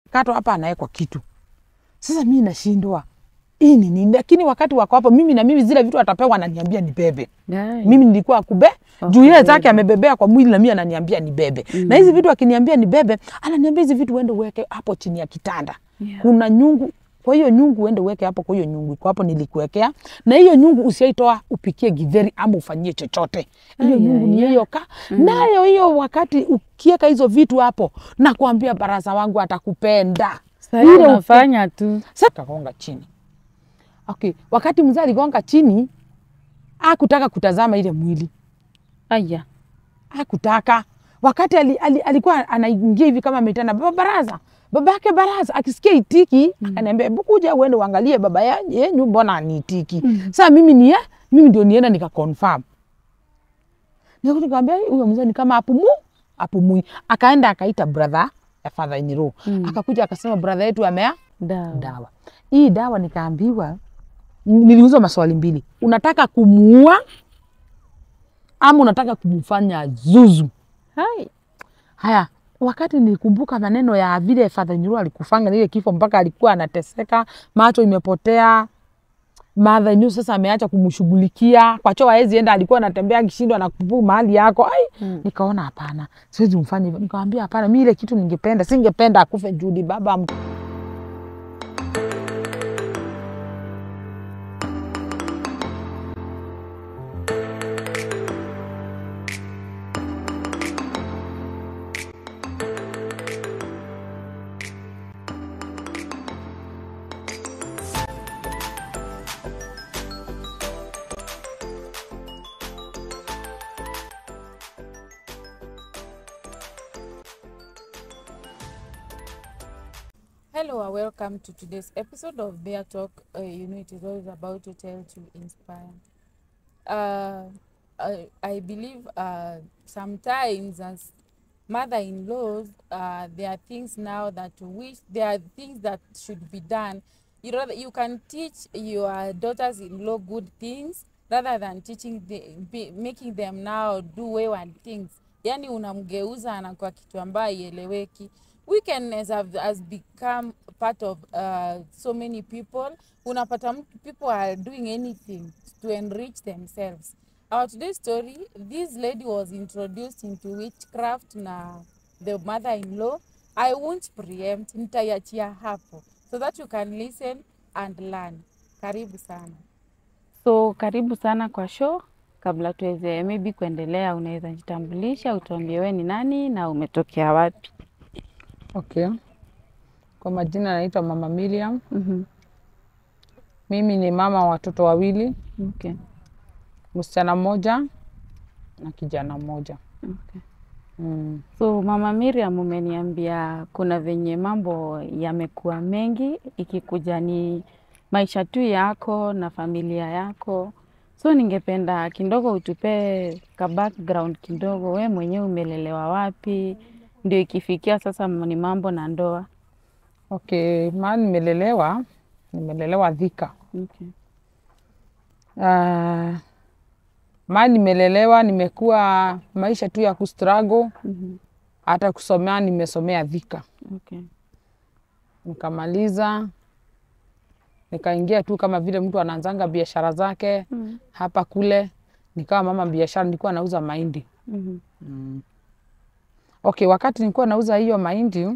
anakatwa hapa anawekwa kitu. Sasa mimi nashindwa hii ni nini? Lakini wakati wako hapo, mimi na mimi zile vitu atapewa ananiambia nibebe. Yai. Mimi nilikuwa kube Wa juu yeye kubeba. zake amebebea kwa mwili na mimi ananiambia nibebe. Na hizi vitu akiniambia nibebe, ananiambia hizi vitu uende uweke hapo chini ya kitanda. Yeah. Kuna nyungu kwa hiyo nyungu uende uweke hapo, kwa hiyo nyungu iko hapo nilikuwekea, na hiyo nyungu usiaitoa upikie githeri ama ufanyie chochote. Hiyo Ai, nyungu ai, ni ai. hiyo ka nayo hiyo, wakati ukiweka hizo vitu hapo, nakwambia baraza wangu atakupenda Sasa Ile unafanya tu. sasa kagonga chini. Okay, wakati mzee aligonga chini, hakutaka kutazama ile mwili, Aya. hakutaka. Wakati ali, ali, alikuwa anaingia hivi kama ameitana baba baraza, baba yake baraza, akisikia itiki akaniambia, hebu kuja uende uangalie baba ya- yenyu, mbona aniitiki? Sasa mimi ni mimi ndio nienda nika confirm, nikakuja nikamwambia huyo mzee ni kama apumu apumui. Akaenda akaita brother ya father in law akakuja akasema brother yetu amea Dawa. dawa. Hii dawa nikaambiwa, niliulizwa maswali mbili, unataka kumuua ama unataka kumfanya zuzu? Hai. Haya, wakati nilikumbuka maneno ya vile Father Nyuru alikufanga ile kifo mpaka alikuwa anateseka, macho imepotea. Mother Nyuru sasa ameacha kumshughulikia kwa choo, hawezi enda, alikuwa anatembea akishindwa na kupu mahali yako. Ai, Mm. nikaona hapana, siwezi mfanya hivyo. Nikamwambia hapana, mimi ile kitu ningependa, singependa akufe Judi, baba mtu Hello and welcome to today's episode of Bear Talk. Uh, you know, it is always about to tell to inspire. Uh, I, I believe uh, sometimes as mother-in-laws, uh, there are things now that wish there are things that should be done. You rather you can teach your daughters-in-law good things rather than teaching the, be, making them now do wayward things. Yani unamgeuza anakuwa kitu ambayo ieleweki wickedness have, has become part of uh, so many people unapata mtu- people are doing anything to enrich themselves our today's story this lady was introduced into witchcraft na the mother-in-law i won't preempt nitaiachia hapo so that you can listen and learn karibu sana So karibu sana kwa show. Kabla tuweze maybe kuendelea, unaweza jitambulisha, utuambie wewe ni nani na umetokea wapi? Okay. Kwa majina naitwa Mama Miriam. Mhm. Mimi ni mama wa watoto wawili, Okay. msichana mmoja na kijana mmoja. Okay. Mm. So Mama Miriam, umeniambia kuna venye mambo yamekuwa mengi, ikikuja ni maisha tu yako na familia yako. So ningependa kidogo utupe ka background kidogo, we mwenyewe umelelewa wapi, ndio ikifikia sasa ni mambo na ndoa. Okay, mahali nimelelewa, nimelelewa Thika. Okay. Uh, mahali nimelelewa, nimekuwa maisha tu ya kustruggle, Mhm. hata kusomea nimesomea Thika. Okay. Nikamaliza, nikaingia tu kama vile mtu anaanzanga biashara zake Mhm. hapa kule, nikawa mama biashara, nilikuwa nauza mahindi. Mhm. Okay, wakati nilikuwa nauza hiyo mahindi Yeah.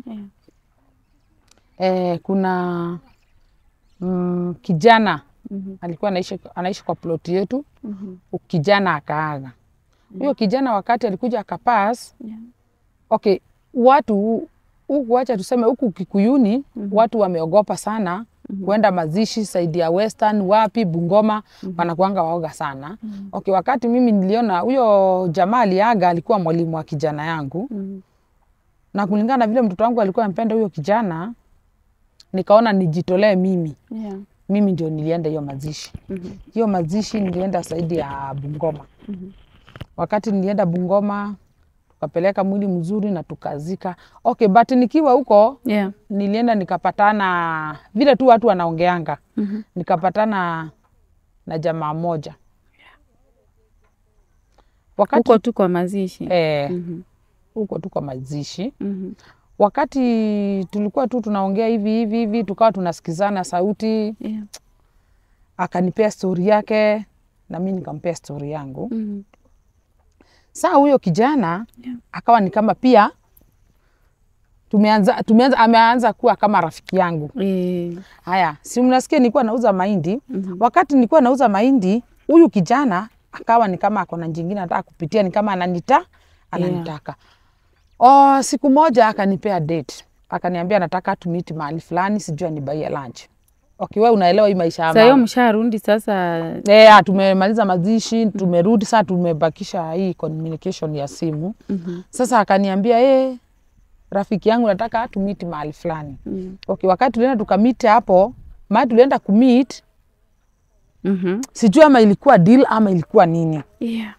eh, kuna mm, kijana Mhm. alikuwa anaishi, anaishi kwa ploti yetu. Mhm. Kijana akaaga. Huyo kijana wakati alikuja akapas, Yeah. okay, watu huku, wacha tuseme huku Kikuyuni watu wameogopa sana kuenda mazishi saidi ya Western wapi Bungoma wanakuanga waoga sana. Okay, wakati mimi niliona huyo jamaa aliaga, alikuwa mwalimu wa kijana yangu Mhm. na kulingana na vile mtoto wangu alikuwa ampenda huyo kijana, nikaona nijitolee mimi Yeah. mimi ndio nilienda hiyo mazishi. Mhm. Hiyo mazishi nilienda saidi ya Bungoma. Mhm. Wakati nilienda Bungoma, tukapeleka mwili mzuri na tukazika. Okay, but nikiwa huko Yeah. nilienda nikapatana vile tu watu wanaongeanga, Mhm. nikapatana na jamaa moja wakati Huko tu kwa mazishi. eh, Mhm. huko tu kwa mazishi. Mhm. wakati tulikuwa tu tunaongea hivi hivi hivi, tukawa tunasikizana sauti, Yeah. akanipea stori yake na mi nikampea stori yangu. Mhm. Saa huyo kijana Yeah. akawa ni kama pia tumeanza, tumeanza, ameanza kuwa kama rafiki yangu. Eh. Haya, si mnasikia nilikuwa nauza mahindi. Mhm. Wakati nilikuwa nauza mahindi, huyu kijana akawa ni kama ako na jingine anataka kupitia, ni kama ananita ananitaka. Oh, siku moja akanipea date, akaniambia nataka tumiti mahali fulani, sijui anibaie lunch. Okay, wewe unaelewa hii maisha ya Sasa hiyo mama. msharundi sasa. Eh, tumemaliza mazishi, tumerudi sasa, tumebakisha hii communication ya simu. Mhm. Sasa akaniambia eh, rafiki yangu nataka tumiti mahali fulani. Mhm. Okay, wakati tulienda tukamiti hapo, mahali tulienda kumit, Mhm. sijui ama ilikuwa deal ama ilikuwa nini. Yeah.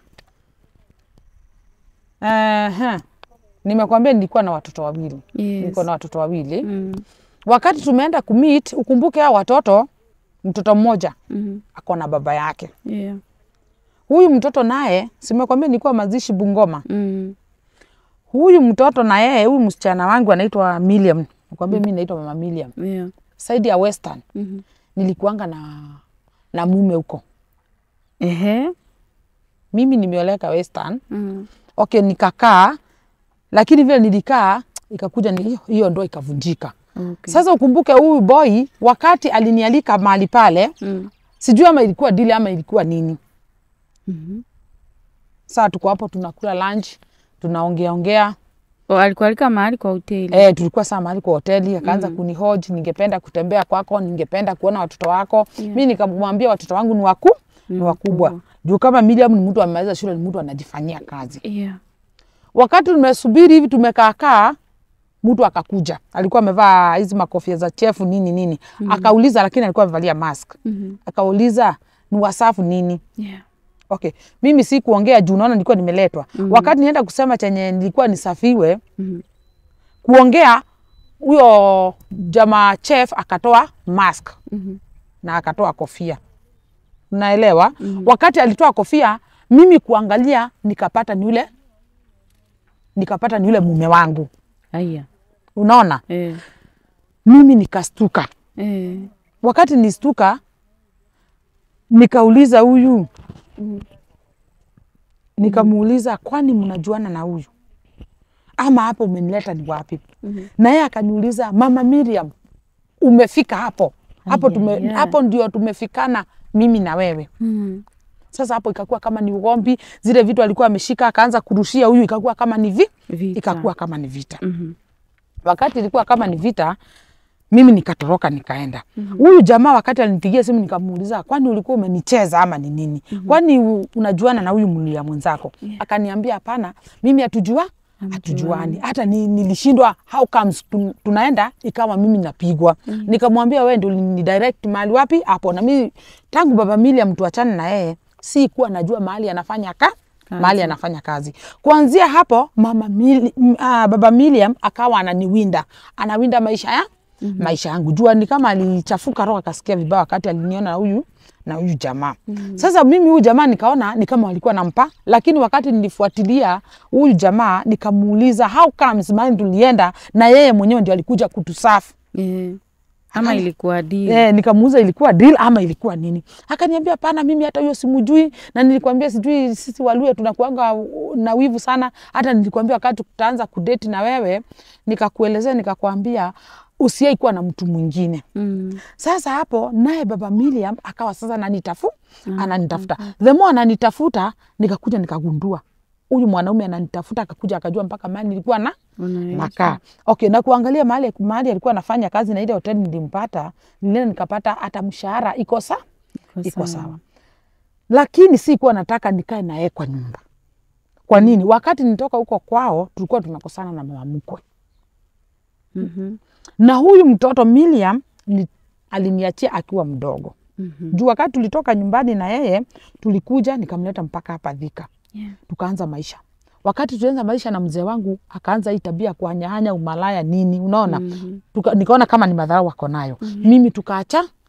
Ehe. Nimekwambia nilikuwa na watoto wawili. Yes. Niko na watoto wawili. Mm. Wakati tumeenda kumit, ukumbuke hao watoto, mtoto mmoja Mhm. ako na baba yake. Yeah. Huyu mtoto naye, simekwambia nilikuwa mazishi Bungoma. Mm. Huyu mtoto na yeye, huyu msichana wangu anaitwa Miriam. Nakwambia mimi naitwa mama Miriam. Yeah. Saidi ya Western Mhm. nilikuanga na na mume huko. Ehe. Mimi nimeoleka Western. Mm. Okay, nikakaa lakini vile nilikaa ikakuja ni hiyo- hiyo ndo ikavunjika. Okay. Sasa ukumbuke huyu boy wakati alinialika mahali pale, Mm. sijui ama ilikuwa dili ama ilikuwa nini. Mhm. Sasa tuko hapo tunakula lunch, tunaongea ongea. Oh, alikualika mahali kwa hoteli. Eh, tulikuwa saa mahali kwa hoteli, akaanza mm. kunihoji, ningependa kutembea kwako, ningependa kuona watoto wako. Yeah. Mi nikamwambia watoto wangu ni waku ni wakubwa. wakubwa. Juu kama Miriam ni mtu amemaliza shule, ni mtu anajifanyia kazi. Yeah. Wakati tumesubiri hivi tumekaakaa, mtu akakuja, alikuwa amevaa hizi makofia za chefu nini nini, akauliza, lakini alikuwa amevalia mask. Mhm. Akauliza ni wasafu nini? Yeah. Okay, mimi si kuongea juu naona nilikuwa nimeletwa. Wakati nienda kusema chenye nilikuwa nisafiwe Mhm. kuongea, huyo jamaa chef akatoa mask Mhm. na akatoa kofia, naelewa. Wakati alitoa kofia, mimi kuangalia nikapata ni yule nikapata ni yule mume wangu, Aya. unaona. Eh. Mimi nikastuka. Eh. Wakati nistuka, nikauliza huyu, nikamuuliza kwani mnajuana na huyu ama hapo umenileta ni wapi? Mhm. Na yeye akaniuliza mama Miriam, umefika hapo hapo, tume, Aya, ya. hapo ndio tumefikana mimi na wewe. Mhm. Sasa hapo ikakuwa kama ni ugomvi, zile vitu alikuwa ameshika akaanza kurushia huyu, ikakuwa kama ni vi, Vita. ikakuwa kama ni vita. Mhm. Wakati ilikuwa kama ni vita, mimi nikatoroka nikaenda. Huyu jamaa wakati alinipigia simu nikamuuliza, kwani ulikuwa umenicheza ama ni nini? Kwani u- unajuana na huyu mlia mwenzako? Akaniambia hapana, mimi hatujua hatujuani. Hata ni, nilishindwa how comes tun- tunaenda ikawa mimi napigwa. Nikamwambia wewe ndio ni direct mahali wapi hapo, na mimi tangu baba Miriam tuachane na yeye si kuwa najua mahali anafanya ka mahali anafanya kazi. Kuanzia hapo mama Mili, m- ah, baba Miriam akawa ananiwinda, anawinda maisha ya maisha yangu. Jua ni kama alichafuka roho akasikia vibaya wakati aliniona na huyu na huyu jamaa. Sasa mimi huyu jamaa nikaona ni kama walikuwa nampa, lakini wakati nilifuatilia huyu jamaa nikamuuliza how comes mahali tulienda na yeye mwenyewe ndio alikuja kutusafu. Eh. Ama Akani- ilikuwa deal. Eh, nikamuuza ilikuwa deal ama ilikuwa nini? Akaniambia hapana, mimi hata hiyo simujui, na nilikwambia sijui, sisi Waluya tunakuanga uh, na wivu sana. Hata nilikwambia wakati tutaanza kudeti na wewe, nikakuelezea nikakwambia usiai kuwa na mtu mwingine. Mm. Sasa hapo naye baba Miriam akawa sasa ananitafu ananitafuta, the more ananitafuta, nikakuja nikagundua huyu mwanaume ananitafuta, akakuja akajua mpaka mahali nilikuwa na Unaishi. nakaa okay, na kuangalia mahali mahali alikuwa anafanya kazi na ile hoteli nilimpata, nilienda nikapata hata mshahara iko sa iko sawa, lakini si kuwa nataka nikae na yeye kwa nyumba. Kwa nini? Wakati nitoka huko kwao tulikuwa tunakosana na mama mkwe Mhm. na huyu mtoto Miriam ni, aliniachia akiwa mdogo Mhm. juu wakati tulitoka nyumbani na yeye tulikuja nikamleta mpaka hapa Thika Yeah. tukaanza maisha. Wakati tulianza maisha na mzee wangu akaanza hii tabia ya kuhanyahanya umalaya nini, unaona Mhm. Tuka, nikaona kama ni madhara wako nayo mimi tukaacha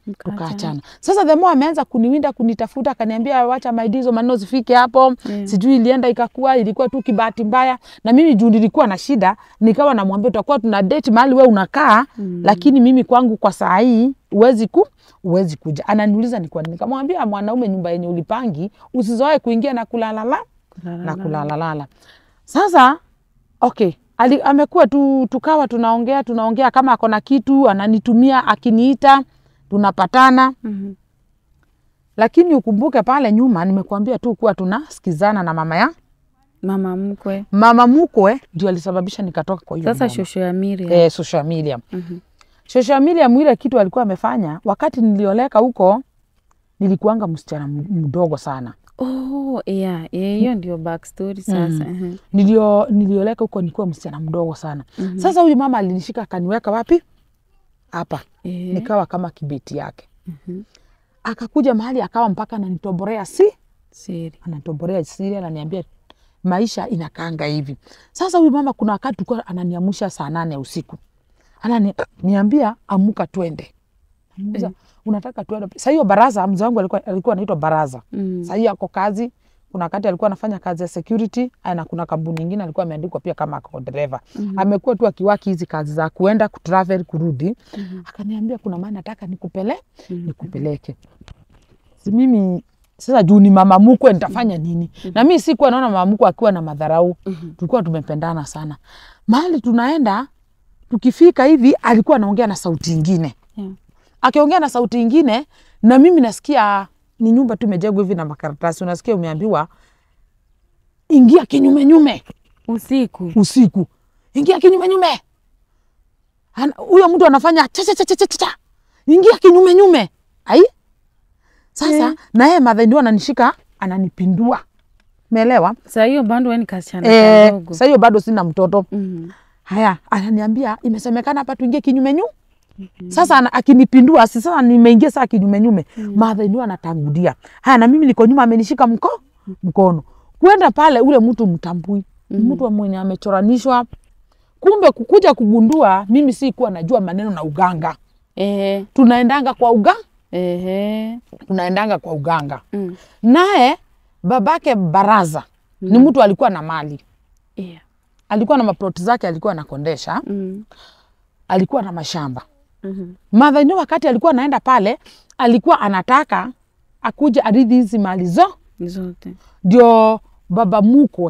Mkaachana. tukaachana. Sasa the more ameanza kuniwinda kunitafuta, akaniambia wacha maidizo maneno zifike hapo Yeah. sijui ilienda ikakuwa, ilikuwa tu kibahati mbaya, na mimi juu nilikuwa na shida, nikawa namwambia tutakuwa tuna date mahali we unakaa mm. lakini mimi kwangu kwa saa hii huwezi ku huwezi kuja. Ananiuliza ni kwa nini, nikamwambia mwanaume, nyumba yenye ulipangi usizoe kuingia na kulalala na kulalalala. Sasa okay, ali, amekuwa tu, tukawa tunaongea tunaongea, kama ako na kitu ananitumia, akiniita tunapatana Mhm. lakini ukumbuke pale nyuma nimekuambia tu kuwa tunasikizana na mama ya Mama mkwe. mama mkwe ndio alisababisha nikatoka kwa hiyo Sasa boma. shosho ya Miriam. eh, social media Mhm. social media mwile kitu alikuwa amefanya wakati nilioleka huko nilikuanga msichana m- mdogo sana Oh, yeah, yeah, hiyo ndio backstory sasa. Mhm. Nilio, nilioleka huko nilikuwa msichana mdogo sana Mhm. sasa huyu mama alinishika akaniweka wapi hapa Eh. nikawa kama kibeti yake Mhm. akakuja mahali akawa mpaka ananitoborea si Siri. anatoborea siri, ananiambia maisha inakaanga hivi. Sasa huyu mama kuna wakati tulikuwa ananiamsha saa nane ya usiku, ananiambia amuka twende. Namuuliza, unataka twende? Saa hiyo baraza, mzee wangu alikuwa alikuwa anaitwa Baraza. Mm. Saa hiyo ako kazi, kuna wakati alikuwa anafanya kazi ya security na kuna kampuni nyingine alikuwa ameandikwa pia kama ako dereva. Amekuwa tu akiwaki hizi kazi za kuenda kutravel kurudi. Akaniambia kuna maana nataka nikupele nikupeleke si mimi sasa juu ni mama mkwe nitafanya nini? Na mimi sikuwa naona mama mkwe akiwa na madharau. Tulikuwa tumependana sana. Mahali tunaenda tukifika hivi alikuwa anaongea na sauti ingine. Yeah. Akiongea na sauti ingine na mimi nasikia ni nyumba tu imejengwa hivi na makaratasi. Unasikia umeambiwa ingia kinyume nyume Usiku. usiku. Ingia kinyume nyume. Ana- Huyo mtu anafanya cha cha cha cha cha cha. Ingia kinyume nyume. Ai? Sasa Yeah. na yeye madha ndio ananishika ananipindua. Umeelewa? Saa hiyo bado wewe ni kasichana Eh, kadogo. sasa hiyo bado sina mtoto. Mhm. Haya, ananiambia imesemekana hapa tuingie kinyume nyu. Sasa ana- akinipindua, si sasa nimeingia saa kinyume nyume. Madha ndio anatangulia. Haya, na mimi niko nyuma amenishika mko mkono. Kwenda pale ule mtu mtambui. Mtu mwenye amechoranishwa. Kumbe kukuja kugundua mimi si kuwa najua maneno na uganga. Eh. Tunaendanga kwa uga, Eh. tunaendanga kwa uganga. Mm. Naye babake Baraza ni mtu alikuwa na mali. Yeah. Alikuwa na maploti zake alikuwa anakondesha. Mm. alikuwa na mashamba. Mhm. Mother ndio wakati alikuwa anaenda pale, alikuwa anataka akuje arithi hizi mali zo, Zote. ndio baba mkwe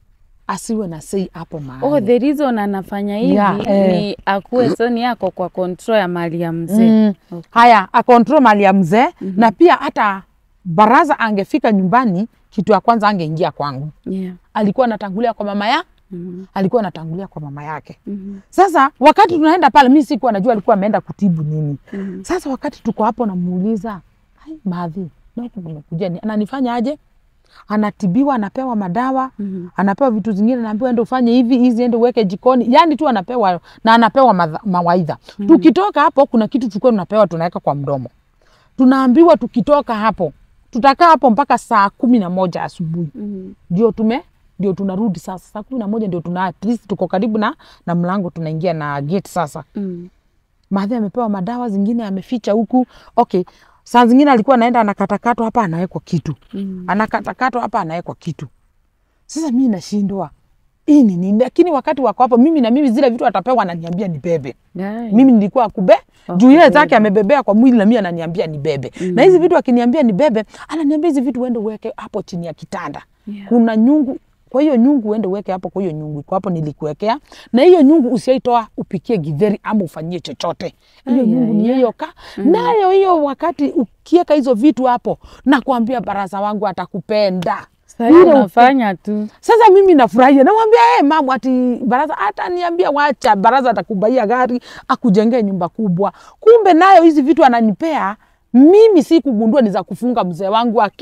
asiwe na sei hapo mahali. Oh, the reason anafanya hivi Yeah, eh. ni akuwe soni yako kwa control ya mali ya mzee. Mm. Okay. Haya, akontrol mali ya mzee na pia hata baraza angefika nyumbani, kitu ya kwanza angeingia kwangu. Yeah. Alikuwa anatangulia kwa mama ya Mhm. alikuwa anatangulia kwa mama yake. Mhm. Sasa wakati tunaenda pale, mi sikuwa najua alikuwa ameenda kutibu nini. Mhm. Sasa wakati tuko hapo, namuuliza "Ai, madhi, naku nimekuja ni ananifanya aje? Anatibiwa, anapewa madawa Mhm. anapewa vitu zingine, naambiwa ende ufanye hivi, hizi ende uweke jikoni, yani tu anapewa na anapewa madha- mawaidha. Tukitoka hapo, kuna kitu tulikuwa tunapewa tunaweka kwa mdomo, tunaambiwa tukitoka hapo tutakaa hapo mpaka saa kumi na moja asubuhi Mhm. ndio tume ndio tunarudi sasa saa kumi na moja ndio tuna at least tuko karibu na, na mlango tunaingia na gate sasa Mhm. Maadhi amepewa madawa zingine ameficha huku. Okay, saa zingine alikuwa anaenda anakatakatwa hapa anawekwa kitu, Mhm. anakatakatwa hapa anawekwa kitu. Sasa mi nashindwa hii ni nini? Lakini wakati wako hapo, mimi na mimi zile vitu atapewa ananiambia ni bebe. Yeah. Mimi nilikuwa kube Wa juu yeye kubeba. zake amebebea kwa mwili na mimi ananiambia ni bebe. Na hizi vitu akiniambia ni bebe, ananiambia hizi vitu uende uweke hapo chini ya kitanda. Yeah. Kuna nyungu kwa hiyo nyungu uende uweke hapo, kwa hiyo nyungu iko hapo nilikuwekea, na hiyo nyungu usiaitoa upikie githeri ama ufanyie chochote. Hiyo Ai, nyungu ai, ni ai. hiyo ka nayo hiyo, wakati ukiweka hizo vitu hapo, nakwambia baraza wangu atakupenda. Sasa Ile unafanya tu. Sasa mimi nafurahia, namwambia hey, mama ati baraza hata niambia wacha baraza atakubaia gari akujengee nyumba kubwa. Kumbe nayo hizi vitu ananipea mimi, si kugundua ni za kufunga mzee wangu aki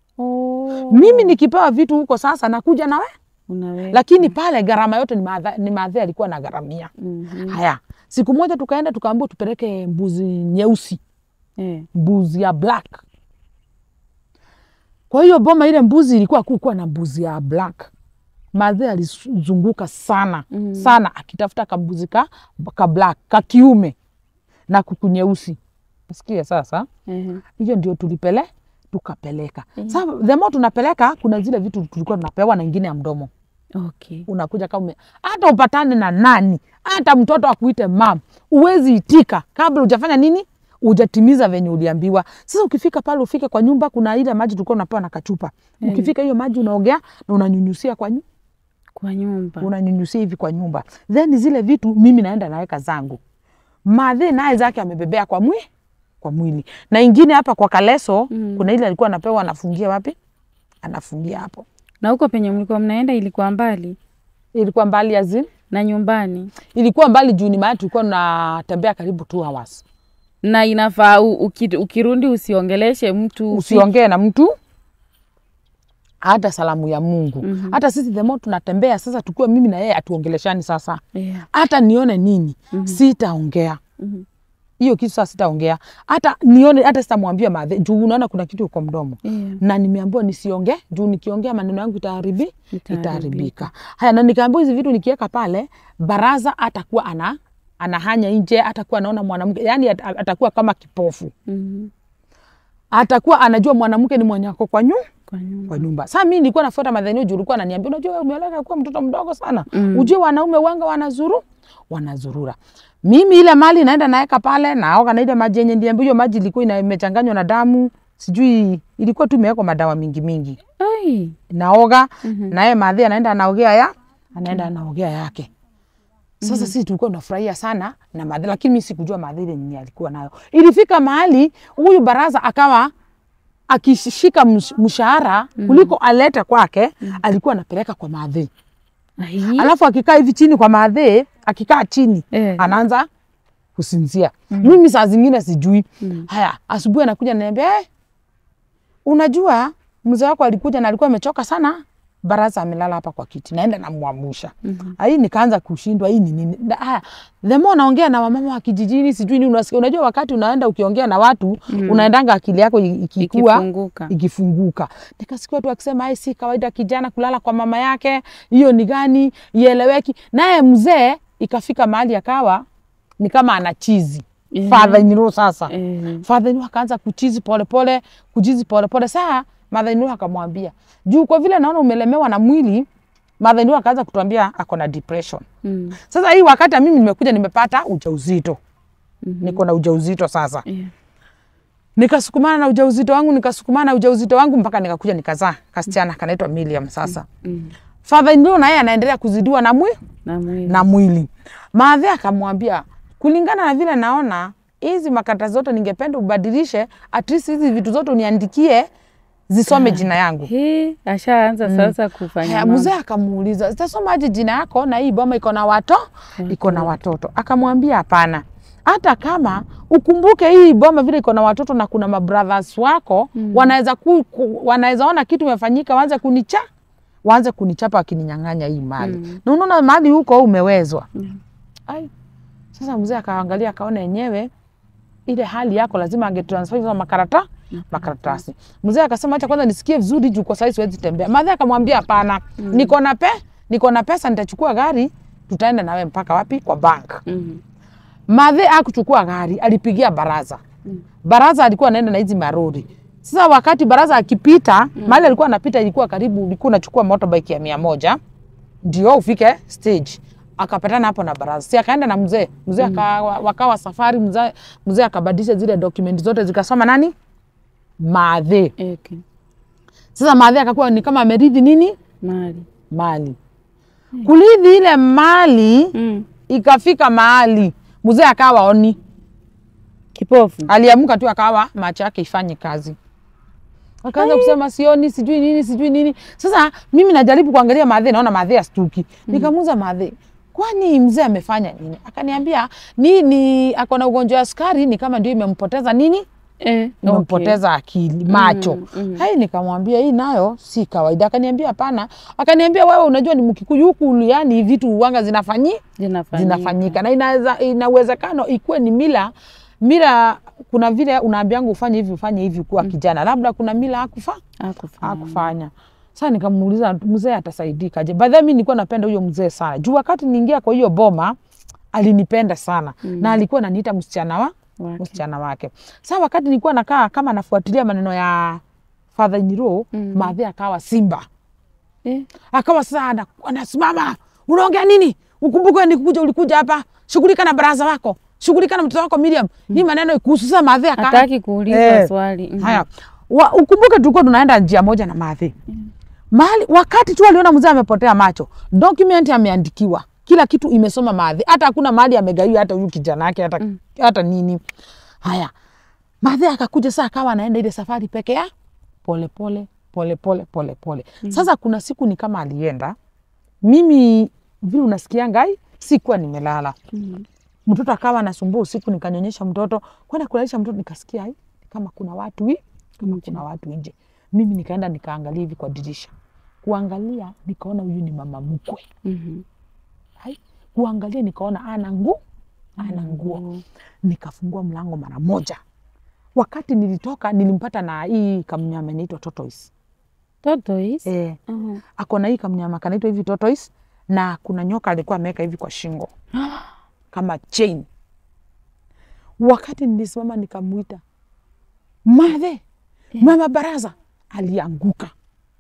Oh. mimi nikipewa vitu huko sasa nakuja nawe, Unaweka. lakini pale gharama yote ni maadha, ni maadhi alikuwa na gharamia. Mhm. Haya, siku moja tukaenda tukaambiwa tupeleke mbuzi nyeusi, Eh. mbuzi ya black. Kwa hiyo boma ile mbuzi ilikuwa kukuwa na mbuzi ya black. Madhe alizunguka sana Mhm. sana akitafuta kambuzi ka, ka black ka kiume na kuku nyeusi. sikia sasa Ehe. hiyo ndio tulipele tukapeleka sasa the more tunapeleka kuna zile vitu tulikuwa tunapewa na ingine ya mdomo Okay. unakuja kama ume- hata upatane na nani hata mtoto akuite mam uwezi itika kabla hujafanya nini ujatimiza venye uliambiwa sasa ukifika pale ufike kwa nyumba kuna ile maji tulikuwa unapewa na kachupa ukifika hiyo maji unaogea na unanyunyusia kwa nyu- Kwa nyumba. unanyunyusia hivi kwa nyumba then zile vitu mimi naenda naweka zangu madhe naye zake amebebea kwa mwi kwa mwili na ingine hapa kwa kaleso Mm. kuna ile alikuwa anapewa anafungia wapi anafungia hapo Na huko penye mlikuwa mnaenda ilikuwa mbali ilikuwa mbali azin na nyumbani, ilikuwa mbali juu ni mahali tulikuwa tunatembea karibu two hours na inafaa u- uki- ukirudi usiongeleshe mtu usiongee na mtu hata salamu ya Mungu Mhm. hata sisi the more tunatembea sasa tukiwa mimi na yeye atuongeleshani sasa Yeah. hata nione nini sitaongea Mhm. hiyo kitu sasa sitaongea hata nione hata sitamwambia madhe juu unaona kuna kitu kwa mdomo Yeah. na nimeambiwa nisiongee juu nikiongea maneno yangu itaharibi Itaharibika. itaharibika haya na nikaambiwa hizi vitu nikiweka pale baraza atakuwa ana anahanya nje atakuwa anaona mwanamke yani at- atakuwa kama kipofu Mhm. atakuwa anajua mwanamke ni mwenye ako kwa nyu Kwa nyumba. kwa nyumba. Sasa mimi nilikuwa nafuata madhenio juu ulikuwa ananiambia unajua wewe umeoleka kuwa mtoto mdogo sana. Mm. Ujue wanaume wanga wanazuru wanazurura. Mimi ile mali naenda naeka pale naoga na ile maji yenye ndiambi hiyo maji ilikuwa ina- imechanganywa na damu. Sijui ilikuwa tu imewekwa madawa mingi mingi. Ai. Naoga naye madhi anaenda anaogea ya anaenda anaogea yake. Sasa sisi tulikuwa tunafurahia sana na madhi, lakini mimi sikujua madhi ile nini alikuwa nayo. Ilifika mahali huyu baraza akawa akishika msh- mshahara kuliko alete kwake, alikuwa anapeleka kwa madhi. Ai. Alafu akikaa hivi chini kwa madhi, akikaa chini Eh. anaanza kusinzia. Mimi saa zingine sijui. Mm. Haya, asubuhi anakuja ananiambia, eh, unajua mzee wako alikuja na alikuwa amechoka sana, baraza amelala hapa kwa kiti, naenda namwamusha. Mhm. Hii nikaanza kushindwa, hii ni nini? Da- Haya, the more naongea na wamama wa kijijini, sijui nini, unasikia. Unajua wakati unaenda ukiongea na watu Mm. unaendanga akili yako i- ikikua Ikifunguka. ikifunguka. Nikasikia watu wakisema ai, si kawaida kijana kulala kwa mama yake, hiyo ni gani? Ieleweki. Naye mzee ikafika mahali akawa ni kama ana chizi Eh. father in law sasa Eh. father in law akaanza kuchizi polepole kuchizi polepole. Saa mother in law akamwambia juu, kwa vile naona umelemewa na mwili, mother in law akaanza kutuambia ako na depression. Mm. Sasa hii wakati ya mimi nimekuja nimepata ujauzito, Mhm. niko na ujauzito sasa Yeah. nikasukumana na ujauzito wangu nikasukumana na ujauzito wangu mpaka nikakuja nikazaa kasichana kanaitwa Miriam. Sasa Mm. father in law na yeye anaendelea kuzidiwa na mwi, Na mwili. na mwili. Maadhi akamwambia kulingana na vile naona hizi makata zote ningependa ubadilishe, at least hizi vitu zote uniandikie zisome jina yangu. He, ashaanza sasa kufanya Haya, mambo. mzee akamuuliza zitasomaje jina yako na hii boma iko na wato iko na watoto? Akamwambia hapana, hata kama ukumbuke hii boma vile iko na watoto na kuna mabrothers wako mm. wanaweza ku, ku, wanaweza ona kitu imefanyika, waanze kunicha waanze kunichapa wakininyang'anya hii mali Mm. na unaona mali huko umewezwa Mm. Ai. Sasa mzee akaangalia akaona yenyewe ile hali yako lazima angetransfer hizo makarata makaratasi. Mzee akasema acha kwanza nisikie vizuri juu kwa sasa siwezi tembea. Madhe akamwambia hapana, niko na pe niko na pesa nitachukua gari tutaenda nawe mpaka wapi? Kwa bank. Mhm. Madhe akuchukua gari, alipigia baraza. Baraza alikuwa anaenda na hizi marori. Sasa wakati baraza akipita, mahali alikuwa anapita ilikuwa karibu, ulikuwa unachukua motorbike ya mia moja ndio ufike stage. Akapatana hapo na baraza, si akaenda na mzee mzee aka, wakawa safari. Mzee mzee akabadilisha zile document zote zikasoma nani madhe. Okay. Sasa madhe akakuwa ni kama ameridhi nini Mali. mali, kuridhi ile mali Mm. ikafika mahali mzee akawa oni Kipofu. aliamka tu akawa macho yake ifanye kazi, akaanza kusema sioni, sijui nini, sijui nini. Sasa mimi najaribu kuangalia madhe, naona madhe astuki. Nikamuuza madhe, kwani mzee amefanya nini? Akaniambia ni, ni ako na ugonjwa wa sukari, ni kama ndio imempoteza nini, Eh, imempoteza akili macho. Mm, mm. Hai, nikamwambia hii nayo si kawaida. Akaniambia hapana, akaniambia wewe unajua ni Mkikuyu huku, yani vitu uwanga zinafanyi Zinafanyika. zinafanyika na inaweza ina uwezekano ikuwe ni mila mila. Kuna vile unaambianga ufanye hivi ufanye hivi kuwa kijana, labda kuna mila hakufa Hakufanya. hakufanya. Sasa nikamuuliza mzee atasaidikaje? By the way, mimi nilikuwa napenda huyo mzee sana juu wakati niingia kwa hiyo boma alinipenda sana Mm. na alikuwa ananiita msichana wa Wake. msichana wake. Sasa wakati nilikuwa nakaa kama nafuatilia maneno ya father in law Mm. Mathe akawa simba, Eh, akawa sasa ana- anasimama, unaongea nini? Ukumbuke nikukuja, ulikuja hapa, shughulika na baraza wako, shughulika na mtoto wako Miriam. Hii maneno ikuhusu. Sasa Mathe aka hataki kuuliza Eh, swali. Mhm. Haya, wa, ukumbuke tulikuwa tunaenda njia moja na Mathe mahali, wakati tu aliona mzee amepotea macho, document ameandikiwa kila kitu imesoma Mathe, hata hakuna mahali amegaiwa hata huyu kijana yake hata, Mm. hata nini. Haya, Mathe akakuja saa akawa anaenda ile safari peke ya pole pole pole pole pole pole. Sasa kuna siku ni kama alienda, mimi vile unasikia ngai, sikuwa nimelala Mhm. mtoto akawa anasumbua usiku, nikanyonyesha mtoto kwenda kulalisha mtoto, nikasikia ai, kama kuna watu hi, kama Nje. kuna watu nje. Mimi nikaenda nikaangalia hivi kwa dirisha, kuangalia nikaona huyu ni mama mkwe. Mhm. Ai, kuangalia nikaona ana nguo ana nguo, nikafungua mlango mara moja. Wakati nilitoka nilimpata na hii kamnyama inaitwa tortoise. Tortoise? Eh, Mhm. ako na hii kamnyama kanaitwa hivi tortoise, na kuna nyoka alikuwa ameweka hivi kwa shingo kama chain. Wakati nilisimama nikamwita Mathe, mama baraza, alianguka.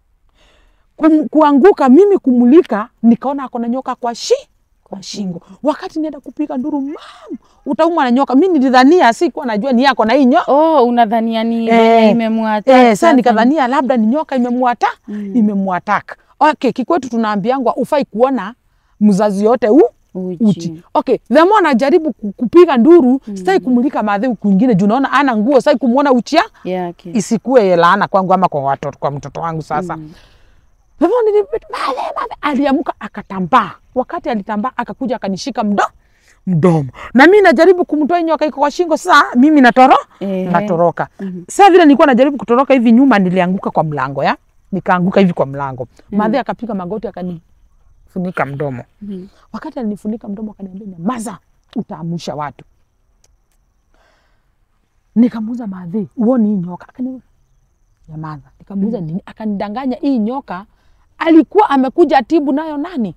Kum, kuanguka mimi kumulika, nikaona ako na nyoka kwa shi kwa shingo. Wakati nienda kupiga nduru, mam, utaumwa na nyoka. Mi nilidhania, sikuwa najua ni yako na hii nyoka Oh, unadhania ni Eh, imemwacha Eh, sasa nikadhania labda ni nyoka imemwata Mm. imemwataka. Okay, kikwetu tunaambiangwa ufai kuona mzazi yote u uchi. uchi. Okay, the more najaribu ku- kupiga nduru mm. sitaki kumulika madhe huku kwingine juu naona ana nguo, sitaki kumuona uchia yake. isikue laana kwangu ama kwa watoto, kwa mtoto wangu sasa. Mm. The more nilipita madhe madhe, aliamuka akatambaa. Wakati alitambaa akakuja akanishika mdo mdomo, na mimi najaribu kumtoa hii nyoka iko kwa shingo. Sasa mimi natoro Ehe. natoroka. Mhm. Sasa vile nilikuwa najaribu kutoroka hivi nyuma, nilianguka kwa mlango ya nikaanguka hivi kwa mlango. Madhe akapiga magoti akanifunika mdomo. Mhm. Wakati alinifunika mdomo akaniambia, nyamaza, utaamusha watu. Nikamuuza madhe, uoni hii nyoka? Akaniambia nyamaza. Nikamuuza nini? Akanidanganya hii nyoka alikuwa amekuja tibu nayo nani,